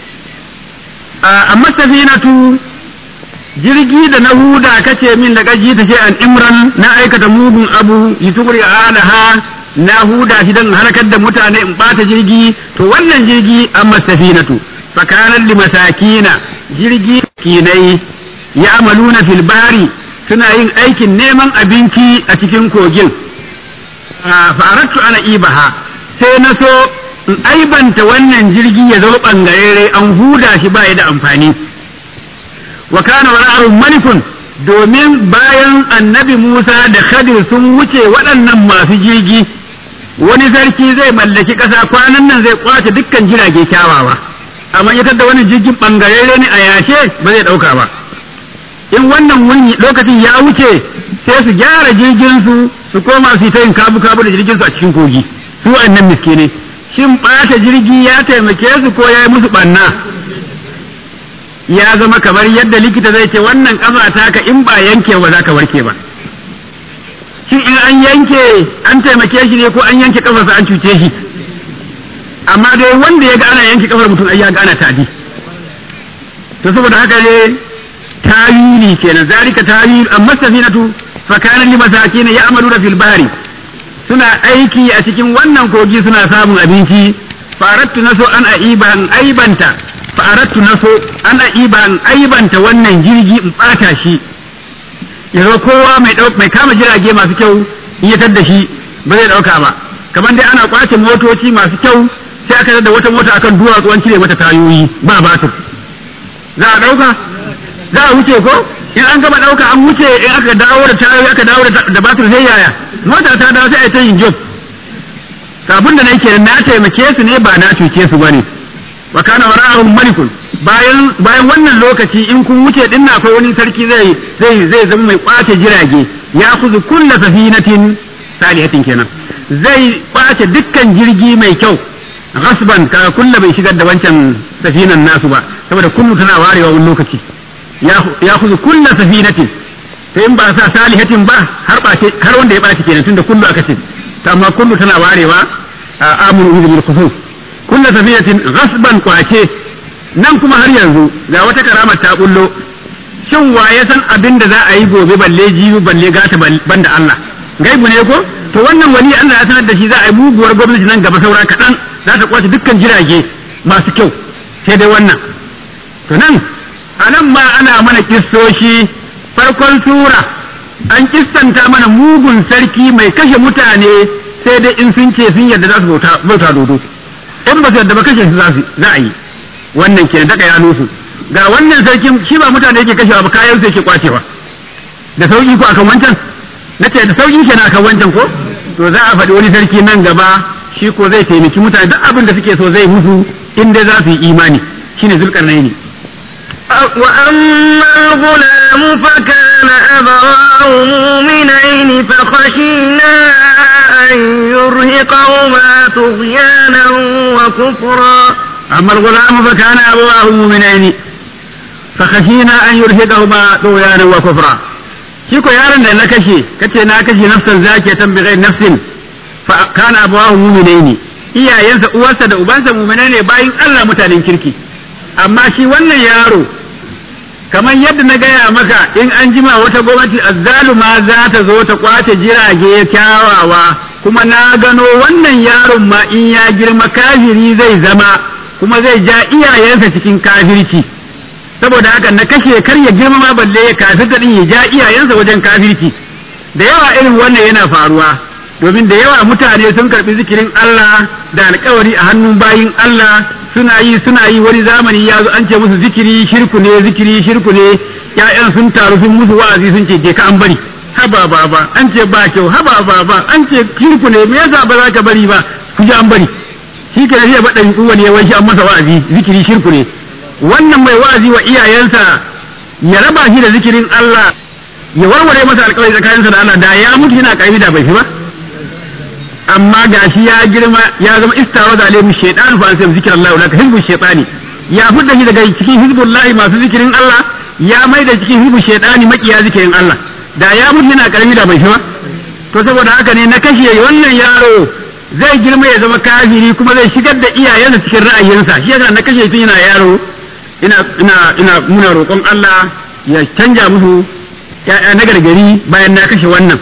amma safinatu jirgi da na huda kace min da gaji ta ce an imran na aikata mugun abu yutugri alaha na huda shi dan harkar da mutane in bata jirgi to wannan jirgi amma safinatu fakanan li masakina jirgi kinai ya amaluna fil bari suna yin aikin neman abinci a cikin kogin faratu ana ibaha sai na so in aibanta wannan jirgi ya zama ɓangarere an huda shi ba da amfani wa kana wara'ahum malikun domin bayan annabi Musa da Khadir sun wuce waɗannan masu jirgi wani sarki zai mallaki ƙasa kwanan nan zai kwace dukkan jirage kyawawa amma ya da wani jirgin ɓangarere ne a yashe ba zai ɗauka ba in wannan wuni lokacin ya wuce sai su gyara jirgin su su koma su yi ta yin kabu-kabu da jirgin su a cikin kogi su annan miskinai shin ɓata jirgi ya taimake su ko ya yi musu ɓanna ya zama kamar yadda likita zai ce wannan ƙafa taka in ba yanke ba za ka warke ba shin in an yanke an taimake shi ne ko an yanke ƙafarsa an cuce shi amma dai wanda ya ga ana yanke ƙafar mutum ai ya ga ana taji to saboda haka ne tawili kenan zalika tawil amma safinatu fa kana limasakin ya'maluna fil bahri suna aiki a cikin wannan kogi suna samun abinci farattu na so an aiba an aibanta farattu na so an aiba an aibanta wannan jirgi in bata shi yanzu kowa mai mai kama jirage masu kyau in ya da shi ba zai dauka ba kamar dai ana kwace motoci masu kyau sai aka da wata mota akan duwatsu an cire mata tayoyi ba batur za a dauka za a wuce ko in an gama dauka an wuce in aka dawo da tayoyi aka dawo da batur sai yaya mota ta dawo sai a ta yin job kafin da na yake na taimake su ne ba na cuce su bane wa kana wara'ahum malikun bayan bayan wannan lokaci in kun wuce din akwai wani sarki zai zai zai zama mai kwace jirage ya kuzu kulla safinatin salihatin kenan zai kwace dukkan jirgi mai kyau gasban ka kulla bai shigar da wancan safinan nasu ba saboda kullu tana warewa wani lokaci ya kuzu kulla safinatin to in ba sa salihatin ba har bace har wanda ya bace kenan tunda kullu aka ce to amma kullu tana warewa a amuru bil khusus kullu safinatin ghasban kwace nan kuma har yanzu ga wata karama ta bullo shin wa ya san abin da za a yi gobe balle jibi balle gata banda Allah gaibu ne ko to wannan wani Allah ya sanar da shi za a yi muguwar gwamnati nan gaba saura kaɗan za ta kwace dukkan jirage masu kyau sai dai wannan to nan a nan ma ana mana kissoshi farkon sura an kistanta mana mugun sarki mai kashe mutane sai dai in sun ce sun yarda za su bauta dodo in ba su yarda ba kashe su za a yi wannan kenan daga ya nusu ga wannan sarkin shi ba mutane yake kashewa ba kayan sai yake kwacewa da sauki ko akan wancan na ce da sauki kenan akan wancan ko to za a faɗi wani sarki nan gaba shi ko zai taimaki mutane duk abin da suke so zai musu in dai za su yi imani shine zulkarnaini وأما الغلام فكان أبواه مؤمنين فخشينا أن يرهقهما طغيانا وكفرا أما الغلام فكان أبواه مؤمنين فخشينا أن يرهقهما طغيانا وكفرا shi ko yaron da na kashe kace na kashe nafsan zakiyatan bi ghairi nafsin fa kana abawahu mu'minaini iyayensa uwarsa da ubansa mu'minai ne bayin Allah mutanen kirki amma shi wannan yaro kamar yadda na gaya maka in an jima wata gwamnati azzaluma za ta zo ta kwace jirage kyawawa kuma na gano wannan yaron ma in ya girma kafiri zai zama kuma zai ja iyayensa cikin kafirci saboda haka na kashe kar ya girma ma balle ya kafirta din ya ja iyayensa wajen kafirci da yawa irin wannan yana faruwa domin da yawa mutane sun karbi zikirin Allah da alkawari a hannun bayin Allah suna yi suna yi wani zamani ya zo an ce musu zikiri shirku ne zikiri shirku ne ƴaƴan sun taru sun musu wa'azi sun ce je ka an bari haba baba an ce ba kyau haba baba an ce shirku ne me yasa ba za ka bari ba ku ji an bari shi ke da ba ɗan uwa ne wai shi an masa wa'azi zikiri shirku ne wannan mai wa'azi wa iyayensa ya raba shi da zikirin Allah ya warware masa alƙawari tsakaninsa da Allah da ya mutu yana ƙarfi da bai fi ba amma gashi ya girma ya zama istawa da alaihi shaytan fa sai zikir Allah laka hizbu shaytani ya fudda shi daga cikin hizbullahi masu zikirin Allah ya mai da cikin hizbu shaytani makiya zikirin Allah da ya mutu yana karami da bai shi ba to saboda haka ne na kashe wannan yaro zai girma ya zama kafiri kuma zai shigar da iyayensa cikin ra'ayinsa shi yasa na kashe tun yana yaro ina ina ina muna roƙon Allah ya canja musu ya'ya na gargari bayan na kashe wannan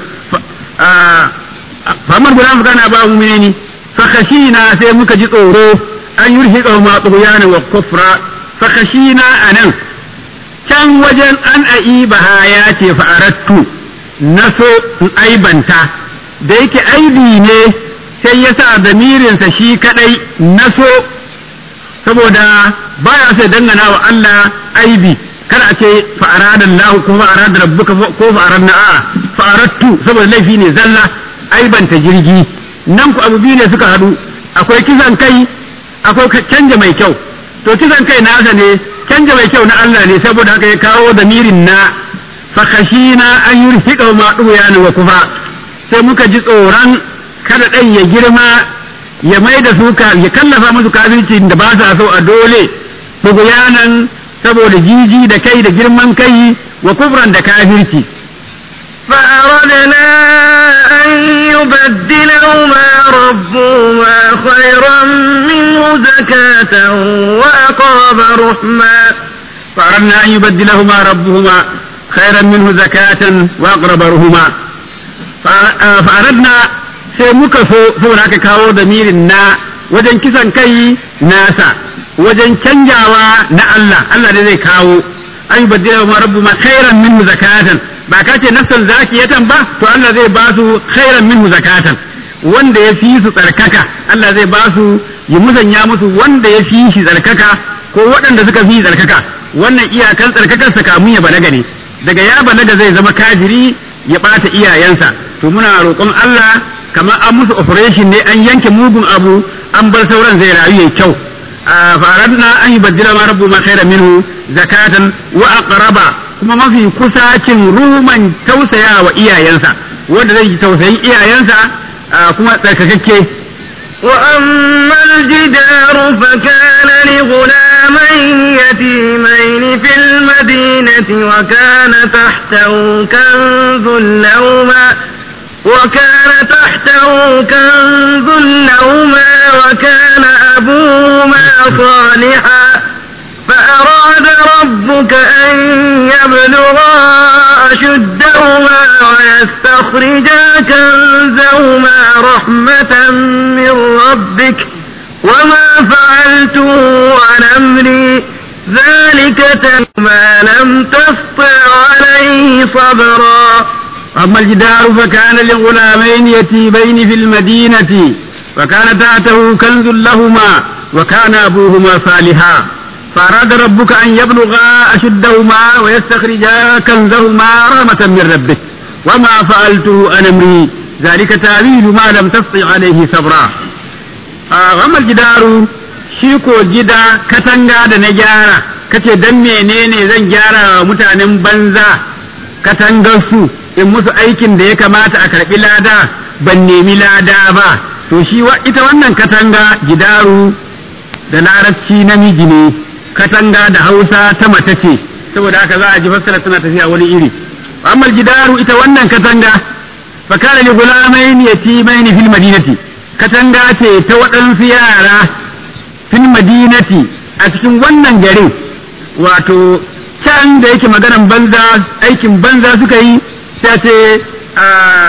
famar guda mu kana ba mu menene fa khashina sai muka ji tsoro an yurhiqa ma tughyana wa kufra fa khashina anan can wajen an aibaha ya ce fa arattu naso in aibanta da yake aibi ne sai ya sa damirinsa shi kadai naso saboda baya sai dangana wa Allah aibi kar a ce fa arada Allah ko fa arada rabbuka ko fa aradna a'a fa arattu saboda laifi ne zalla aibanta jirgi nan ku abu biyu ne suka haɗu akwai kisan kai akwai canja mai kyau to kisan kai nasa ne canja mai kyau na Allah ne saboda haka ya kawo damirin na fakashina an yurhiqa ma duyan wa kufa sai muka ji tsoron kada ɗan ya girma ya mai da su ya kallafa musu kafirci da ba sa so a dole buguyanan saboda jiji da kai da girman kai wa kufran da kafirci فأردنا أن يبدلهما ربهما خيرا منه زكاة وأقرب رحما فأردنا أن يبدلهما ربهما خيرا منه زكاة وأقرب رحما فأردنا sai muka so saboda aka kawo damirin na wajen kisan kai nasa wajen canjawa na Allah Allah ne zai kawo an yi baddila ma rabbu ma khairan minhu zakatan ba ka ce nafsan zakiyatan ba to Allah zai ba su khairan minhu zakatan wanda ya fi su tsarkaka Allah zai ba su ya musanya musu wanda ya fi shi tsarkaka ko waɗanda suka fi tsarkaka wannan iyakan tsarkakarsa kamun ya balaga ne daga ya balaga zai zama kafiri ya ɓata iyayensa to muna roƙon Allah kamar an musu operation ne an yanke mugun abu an bar sauran zai rayu ya kyau faradna an yi baddila ma rabbu ma khairan minhu zakatan wa aqraba kuma mafi kusacin ruman tausaya wa iyayensa wanda zai tausayin iyayensa kuma tsarkakakke وأما الجدار فكان لغلامين يتيمين في المدينة وكان تحته كنز لهما وكان تحته كنز لهما وكان أبوهما صالحا فأراد ربك أن يبلغا أشدهما ويستخرجا كنزهما رحمة من ربك وما فعلته عن أمري ذلك ما لم تسطع عليه صبرا أما الجدار فكان لغلامين يتيمين في المدينة وكان تحته كنز لهما وكان أبوهما صالحا فأراد ربك أن يبلغا أشدهما ويستخرجا كنزهما رحمة من ربك وما فعلته عن أمري ذلك تأويل ما لم تستطع عليه صبرا أما الجدار شيكو جدا كتنغا da na gyara kace dan menene zan gyara wa mutanen banza katangar su in musu aikin da ya kamata a karbi lada ban nemi lada ba to shi ita wannan katanga gidaru da larabci namiji ne katanga da hausa ta mace ce saboda haka za a ji fassara tana tafiya wani iri amma gidaru ita wannan katanga fa kana li gulamain yatimain fil madinati katanga ce ta waɗansu yara fil madinati a cikin wannan garin wato can da yake maganan banza aikin banza suka yi ta ce a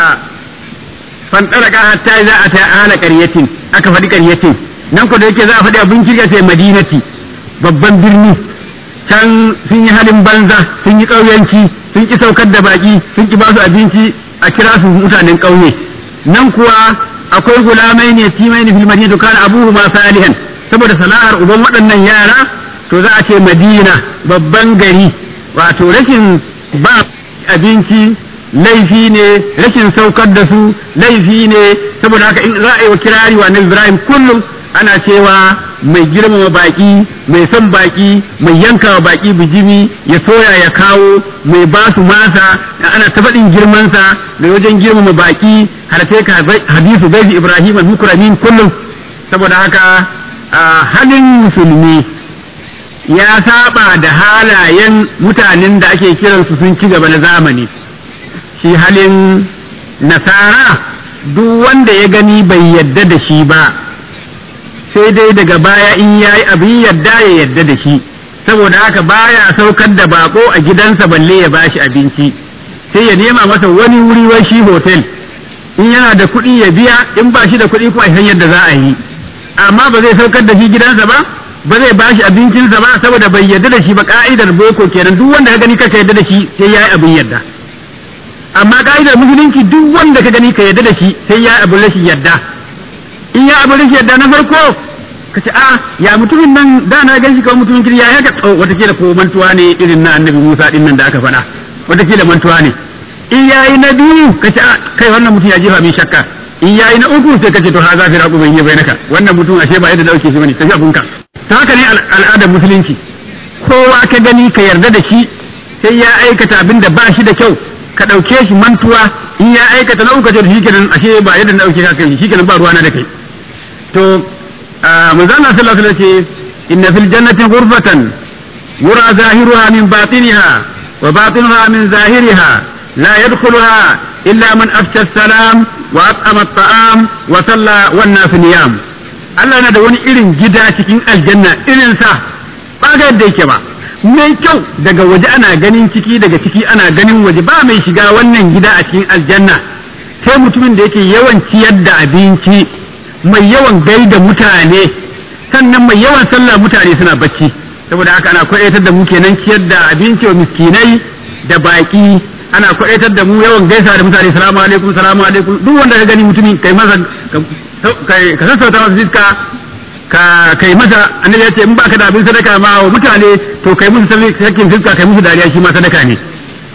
fantaraka hatta za a ta ala ƙaryatin aka faɗi ƙaryatin nan ko da yake za a faɗi abin kirga sai madinati babban birni can sun yi halin banza sun yi ƙauyanci sun ki saukar da baƙi sun ki ba su abinci a kira su mutanen ƙauye nan kuwa akwai gulamai ne timai ne fil madina to kana abuhu ma salihan saboda sana'ar uban waɗannan yara to za a ce madina babban gari wato rashin ba abinci laifi ne rashin saukar da su laifi ne saboda haka in za a yi wa kirari wa Ibrahim kullum ana cewa mai girmama baki mai son baki mai yanka wa baki bijimi ya soya ya kawo mai ba su masa ana ta faɗin girmansa mai wajen girmama baki har sai ka hadisu bai Ibrahim al-mukramin kullum saboda haka halin musulmi ya saba da halayen mutanen da ake kiransu sun ci gaba na zamani shi halin nasara duk wanda ya gani bai yadda da shi ba sai dai daga baya in ya yi abin yadda ya yadda da shi saboda haka baya saukar da bako a gidansa balle ya bashi abinci sai ya nema masa wani wuri wai shi hotel in yana da kuɗi ya biya in ba shi da kuɗi kuma san yadda za a yi amma ba zai saukar da shi gidansa ba ba zai bashi abincinsa ba saboda bai yadda da shi ba ka'idar boko kenan duk wanda ka gani kaka yadda da shi sai ya yi abin yadda amma ka'idar musulunci duk wanda ka gani ka yadda da shi sai ya abu rashin yadda in ya abu rashin yadda na farko ka ce a ya mutumin nan da na gan shi kawai mutumin kiri ya haka tsawo watakila ko mantuwa ne irin na annabi musa din nan da aka faɗa watakila mantuwa ne in ya yi na biyu ka ce a kai wannan mutum ya jefa min shakka in ya yi na uku sai ka ce to ha za fi raƙu bai yi bai naka wannan mutum ashe ba yadda dauke shi bane tafi abunka ta haka ne al'adar musulunci kowa ka gani ka yarda da shi sai ya aikata abin da ba shi da kyau ka ɗauke shi mantuwa in ya aikata na uku ce shi kenan ashe ba yadda na ɗauke ka kai shi kenan ba ruwana da kai to manzo Allah sallallahu alaihi wasallam ce inna fil jannati ghurfatan yura zahiruha min batiniha wa batinuha min zahiriha la yadkhuluha illa man afsha salam wa at'ama at-ta'am wa salla wan nas niyam Allah na da wani irin gida cikin aljanna irin sa ba ga yadda yake ba mai kyau daga waje ana ganin ciki daga ciki ana ganin waje ba mai shiga wannan gida a cikin aljanna sai mutumin da yake yawan ciyar da abinci mai yawan gaida mutane sannan mai yawan sallah mutane suna bacci saboda haka ana kwadaitar da mu kenan ciyar da abinci wa miskinai da baki ana kwadaitar da mu yawan gaisa da mutane salamu alaikum salamu alaikum duk wanda ka gani mutumin kai masa ka sassauta masa fiska ka kai masa annabi ya ce in baka da abin sadaka ma wa mutane to kai musu sakin fiska kai musu dariya shi ma sadaka ne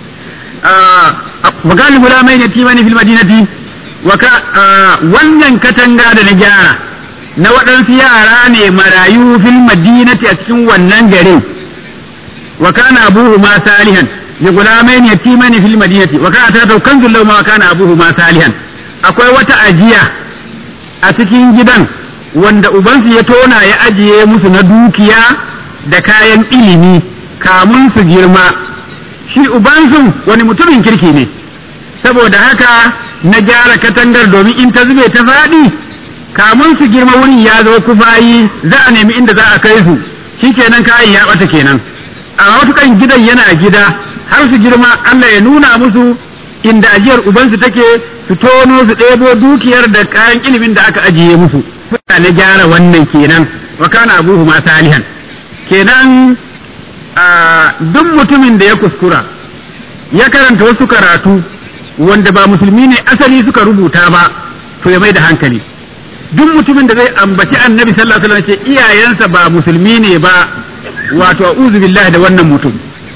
wa galibu la mai yatimani fil madinati wannan katanga da na gyara na waɗansu yara ne marayu fil madinati a cikin wannan garin wa kana abuhu ma salihan ya gulamai ne yatimani fil madinati wa kana ta kanzul lahu ma kana abuhu ma salihan akwai wata ajiya a cikin gidan wanda ubansu ya tona ya ajiye musu na dukiya da kayan ilimi kamun su girma shi ubansu wani mutumin kirki ne saboda haka na gyara katangar domin in ta zube ta faɗi kamun su girma wurin ya zo kufayi za a nemi inda za a kai su shikenan kayan ya ɓata kenan a matukan gidan yana gida har su girma Allah ya nuna musu inda ajiyar ubansu take su tono su ɗebo dukiyar da kayan ilimin da aka ajiye musu suna na gyara wannan kenan wa kana abuhu ma salihan kenan duk mutumin da ya kuskura ya karanta wasu karatu wanda ba musulmi ne asali suka rubuta ba to ya mai da hankali duk mutumin da zai ambaci annabi sallallahu alaihi wasallam ce iyayensa ba musulmi ne ba wato a'udhu billahi da wannan mutum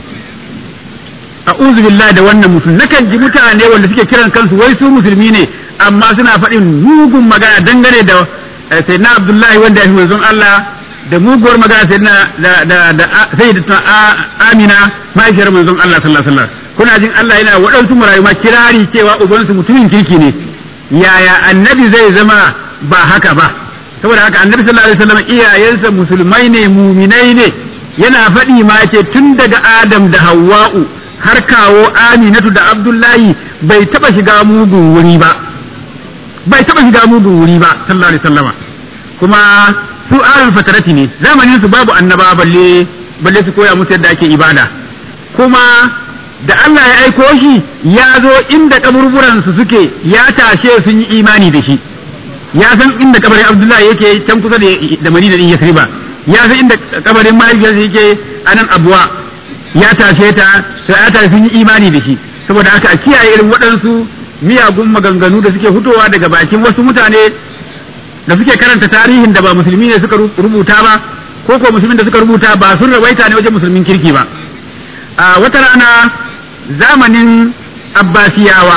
a'udhu billahi da wannan mutum nakan ji mutane wanda suke kiran kansu wai su musulmi ne amma suna faɗin mugun magana dangane da sayyidina abdullahi wanda ya fi manzon Allah da muguwar magana sayyidina da da da sayyidatuna amina mahaifiyar manzon Allah sallallahu alaihi wasallam kuna jin Allah yana waɗansu marayu ma kirari cewa ubansu mutumin kirki ne yaya annabi zai zama ba haka ba saboda haka annabi sallallahu alaihi wasallam iyayensa musulmai ne muminai ne yana faɗi ma ce tun daga Adam da Hawwa'u har kawo Aminatu da Abdullahi bai taɓa shiga mugun wuri ba bai taɓa shiga mugun wuri ba sallallahu alaihi wasallama kuma su alul fatarati ne zamanin su babu annaba balle balle su koya musu yadda ake ibada kuma da Allah ya aiko shi ya zo inda kaburburan su suke ya tashe sun yi imani da shi ya san inda kabarin Abdullahi yake can kusa da Madina din Yasriba ya san inda kabarin mahaifiyarsa yake a nan Abuwa ya tashe ta sai ya tashe sun yi imani da shi saboda haka a kiyaye irin waɗansu miyagun maganganu da suke fitowa daga bakin wasu mutane da suke karanta tarihin da ba musulmi ne suka rubuta ba ko ko musulmin da suka rubuta ba sun rawaita ne wajen musulmin kirki ba a wata rana zamanin abbasiyawa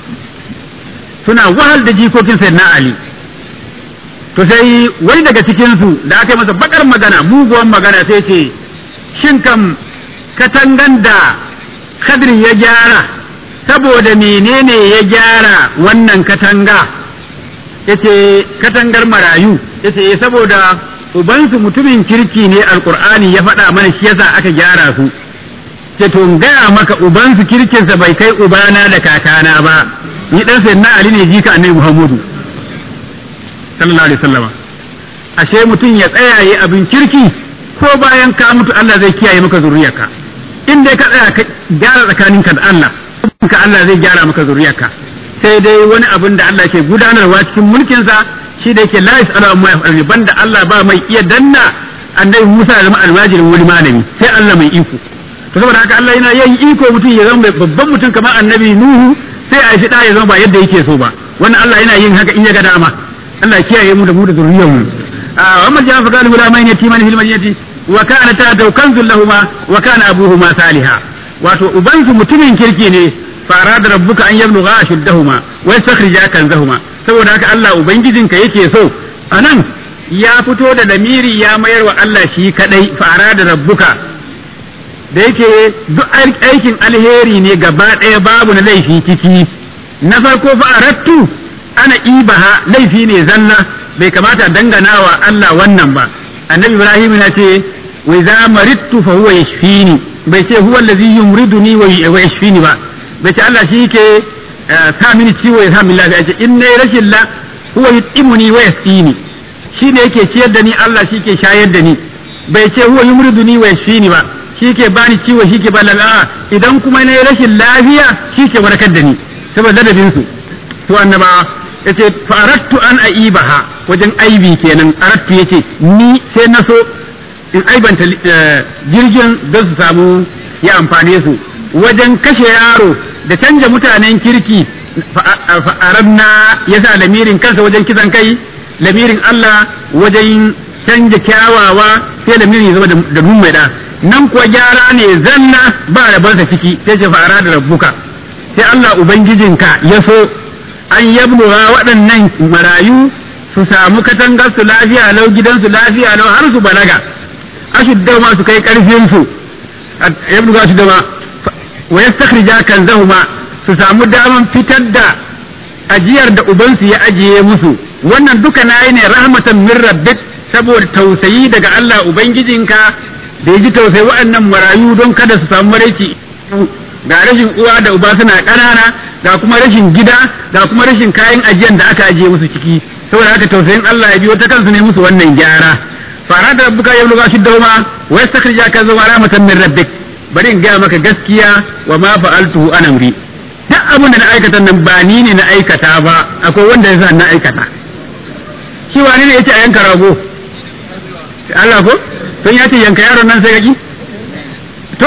suna wahal da jikokin sayyidina ali to sai wani daga cikinsu da aka yi masa bakar magana muguwan magana sai ce shin kam katangan da kadri ya gyara saboda menene ya gyara wannan katanga yace katangar marayu yace saboda ubansu mutumin kirki ne alkur'ani ya faɗa mana shi yasa aka gyara su ce to gaya maka ubansu kirkinsa bai kai ubana da kakana ba ni dan sayyidina ali ne jika annabi muhammadu sallallahu alaihi wasallama ashe mutum ya tsaya yi abin kirki ko bayan ka mutu Allah zai kiyaye maka zuriyarka in dai ka tsaya ka gyara tsakaninka da Allah ka Allah zai gyara maka zuriyarka sai dai wani abin da Allah ke gudanarwa cikin mulkinsa shi da yake la yasalu amma yaf'alu banda Allah ba mai iya danna annabi Musa ya zama almajirin wani malami sai Allah mai iko to saboda haka Allah yana yin iko mutum ya zama babban mutum kamar annabi Nuhu sai a shi da ya zama ba yadda yake so ba wannan Allah yana yin haka in ya ga dama Allah ya kiyaye mu da mu da zuriyar mu a amma ja fa galu la mai yati man fil madinati wa kana ta kanzul lahumma wa kana abuhuma saliha wato ubansu mutumin kirki ne fara da rabbuka an yabluga ashuddahuma wa yastakhrija kanzahuma saboda haka Allah ubangijinka yake so anan ya fito da lamiri ya mayar wa Allah shi kadai fara da rabbuka da yake duk aikin alheri ne gaba ɗaya babu na laifi ciki na farko fa'arattu ana ibaha laifi ne zanna bai kamata dangana wa Allah wannan ba annabi ibrahim na ce wa idza maridtu fa huwa yashfini bai ce huwa allazi yumriduni wa yashfini ba bai ce Allah shi ke sa mini ciwo ya sa min lafiya ce in nayi rashin la huwa yutimuni wa yasqini shi ne yake ciyar da ni Allah shi ke shayar da ni bai ce huwa yumriduni wa yashfini ba shi ke bani ciwo shi ke ba lafiya idan kuma nayi rashin lafiya shi ke warkar da ni saboda ladabin su to annaba yace fa arattu an aibaha wajen aibi kenan arattu yace ni sai na so in aibanta jirgin don su samu ya amfane su wajen kashe yaro da canja mutanen kirki fa'aranna ya sa lamirin kansa wajen kisan kai lamirin Allah wajen canja kyawawa sai lamirin ya zama da nun mai da nan kuwa gyara ne zanna ba da barsa ciki sai ce fa'ara da rabbuka sai Allah ubangijinka ya so an yabluwa waɗannan marayu su samu katangar su lafiya lau gidansu lafiya lau har su balaga ashudda ma su kai karfin su yabluwa su dama wa yastakhrija kanzahuma su samu daman fitar da ajiyar da ubansu ya ajiye musu wannan duka nayi ne rahmatan min rabbik saboda tausayi daga Allah ubangijinka da ya ji tausayi waɗannan marayu don kada su samu maraici ga rashin uwa da uba suna ƙanana ga kuma rashin gida ga kuma rashin kayan ajiyar da aka ajiye musu ciki saboda haka tausayin Allah ya biyo ta kansu ne musu wannan gyara fara da rabbuka ya buluga shiddahuma wa yastakhrija ka zama rahmatan min rabbik bari in gaya maka gaskiya wa ma fa'altuhu an amri duk abin da na aikata nan ba ni ne na aikata ba akwai wanda ya sa na aikata shi wani ne yace a yanka rago Allah ko sun yace yanka yaron nan sai yaki to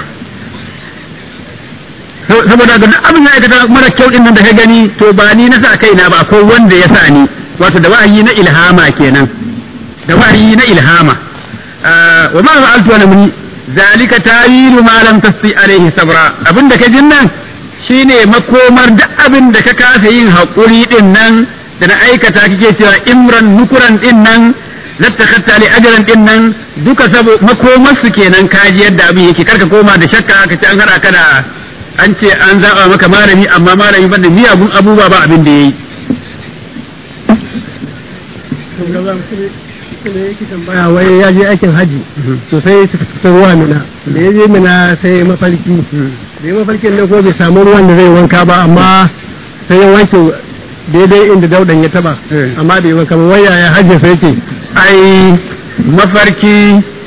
saboda ga duk abin da aikata mara kyau din nan da ka gani to ba ni na sa kaina ba akwai wanda ya sa ni wato da wa'ayi na ilhama kenan da wa'ayi na ilhama wa ma fa'altu ana muni zalika tawilu ma lam tasti alaihi sabra abin da ka jin nan shine makomar duk abin da ka kasa yin haƙuri din nan da na aikata kake cewa imran nukuran din nan lattakhatta li ajran din nan duka sabo makomar su kenan kaji yadda abin yake karka koma da shakka ka ce an hada ka da an ce an zaba maka malami amma malami banda miyagun abubuwa ba abin da yayi ne yake tambaya wai ya je aikin haji to sai su fita ruwa mina da ya je mina sai mafarki da ya mafarkin nan ko bai samu ruwan da zai wanka ba amma sai ya wanke daidai inda daudan ya taba amma da ya wanka ba wai yaya hajji sai yake ai mafarki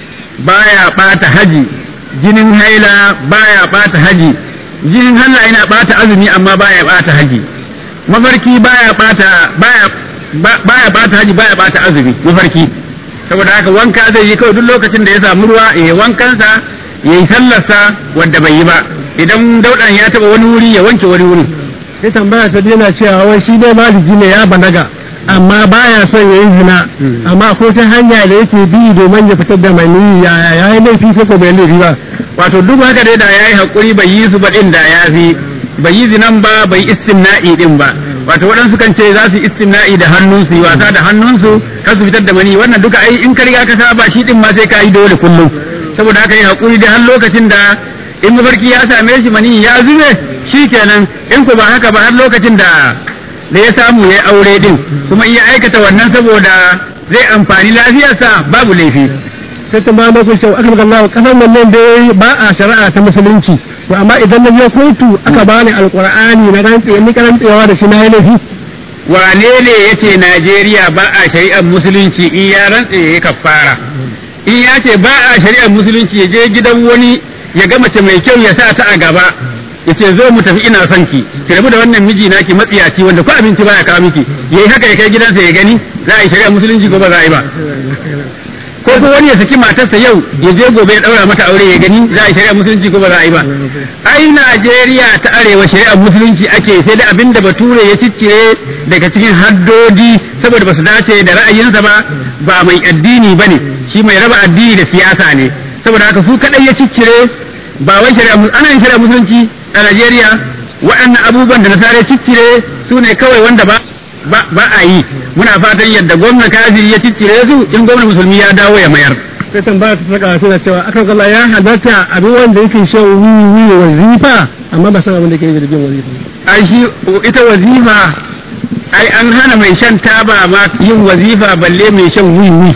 baya bata haji jinin haila baya bata haji jinin haila yana bata azumi amma baya bata haji mafarki baya bata baya baya bata haji baya bata azumi mafarki saboda haka wanka zai yi kawai duk lokacin da ya samu ruwa ya yi wankansa ya yi sallarsa wanda bai yi ba idan daudan ya taba wani wuri ya wanke wani wuri sai tambaya ta yana cewa wai shi dai maliji ne ya balaga amma baya son ya yi zina amma ko ta hanya da yake bi domin ya fitar da mani ya ya yi laifi ko bai laifi ba wato duk haka dai da yayi hakuri bai yi su ba din da ya fi bai yi zinan ba bai istimna'i din ba wato waɗansu kan ce za su istimna'i da hannunsu yi wasa da hannunsu kar su fitar da mani wannan duka ai in ka riga ka saba shi din ma sai ka yi dole kullum saboda haka yi hakuri da har lokacin da in mafarki ya same shi mani ya zube shikenan in ku ba haka ba har lokacin da da ya samu ya aure din kuma iya aikata wannan saboda zai amfani lafiyarsa babu laifi sai ta ma ku cewa aka magana kasar nan nan dai ba a shari'a ta musulunci to amma idan na je kotu aka bani alqur'ani na rantse ni karantsewa da shi na yi laifi wane ne yace Najeriya ba a shari'ar musulunci in ya rantse ya kafara in ya ce ba a shari'ar musulunci ya je gidan wani ya ga mace mai kyau ya sa ta a gaba ya ce zo mu tafi ina son ki ki rabu da wannan miji naki matsiyaci wanda ko abinci baya kawo miki yayi haka ya kai gidansa ya gani za a yi shari'ar musulunci ko ba za a yi ba ko ko wani ya saki matarsa yau ya je gobe ya daura mata aure ya gani za a yi shari'ar musulunci ko ba za a yi ba ai Najeriya ta arewa shari'ar musulunci ake sai da abin da bature ya ciccire daga cikin haddodi saboda ba su dace da ra'ayinsa ba ba mai addini bane shi mai raba addini da siyasa ne saboda haka su kadai ya ciccire ba wai shari'a ana yin shari'ar musulunci a Najeriya waɗannan abubuwan da nasara ciccire su ne kawai wanda ba ba a yi muna fatan yadda gwamna kafiri ya ciccire su in gwamna musulmi ya dawo ya mayar sai tambaya ta saka suna cewa akan kalla ya halatta abin wanda yake shan wiwi wazifa amma ba san abin da ke yi da jin wazifa ai shi ita wazifa ai an hana mai shan taba ma yin wazifa balle mai shan wiwi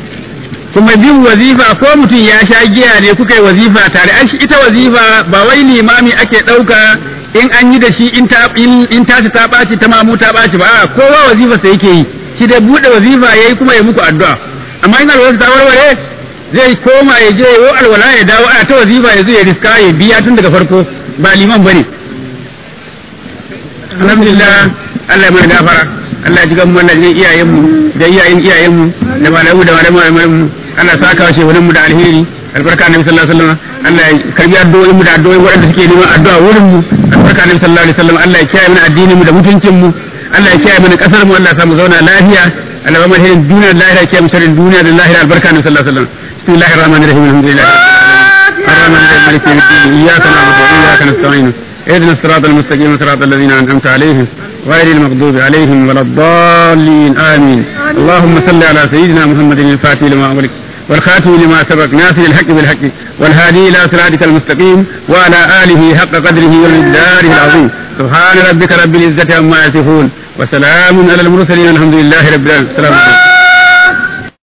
kuma bin wazifa ko mutum ya sha giya ne kuka yi wazifa tare ai ita wazifa ba wai limami ake ɗauka in an yi da shi in ta in tashi ta ɓaci ta mamu ta ɓaci ba kowa wazifa sai yake yi shi dai buɗe wazifa yayi kuma ya muku addu'a amma in alwala ta warware zai koma ya je yo alwala ya dawo a ta wazifa ya zo ya riska ya biya tun daga farko ba liman bane alhamdulillah Allah ya mana gafara Allah ya ji gan mu Allah ya iyayen mu da iyayen iyayen mu da malamu da malamu mu Allah ya saka shi wurin mu da alheri albarka annabi sallallahu alaihi wasallam Allah ya karbi addu'o'in mu da addu'o'in waɗanda suke neman addu'a wurin mu albarka annabi sallallahu alaihi wasallam Allah ya kiyaye mana addinin mu da mutuncin mu Allah ya kiyaye mana kasar mu Allah ya samu zauna lafiya Allah ya mana duniya da lahira kiyaye mu sharrin duniya da lahira albarka annabi sallallahu alaihi wasallam bismillahir rahmanir rahim alhamdulillah الرحمن الرحيم مالك يوم الدين اياك نعبد واياك نستعين اهدنا الصراط المستقيم صراط الذين انعمت عليهم غير المغضوب عليهم ولا الضالين امين اللهم صل على سيدنا محمد الفاتح لما امرك والخاتم لما سبق ناصر الحق بالحق والهادي إلى صراطك المستقيم وعلى آله حق قدره ومقداره العظيم سبحان ربك رب العزة عما يصفون وسلام على المرسلين الحمد لله رب العالمين السلام عليكم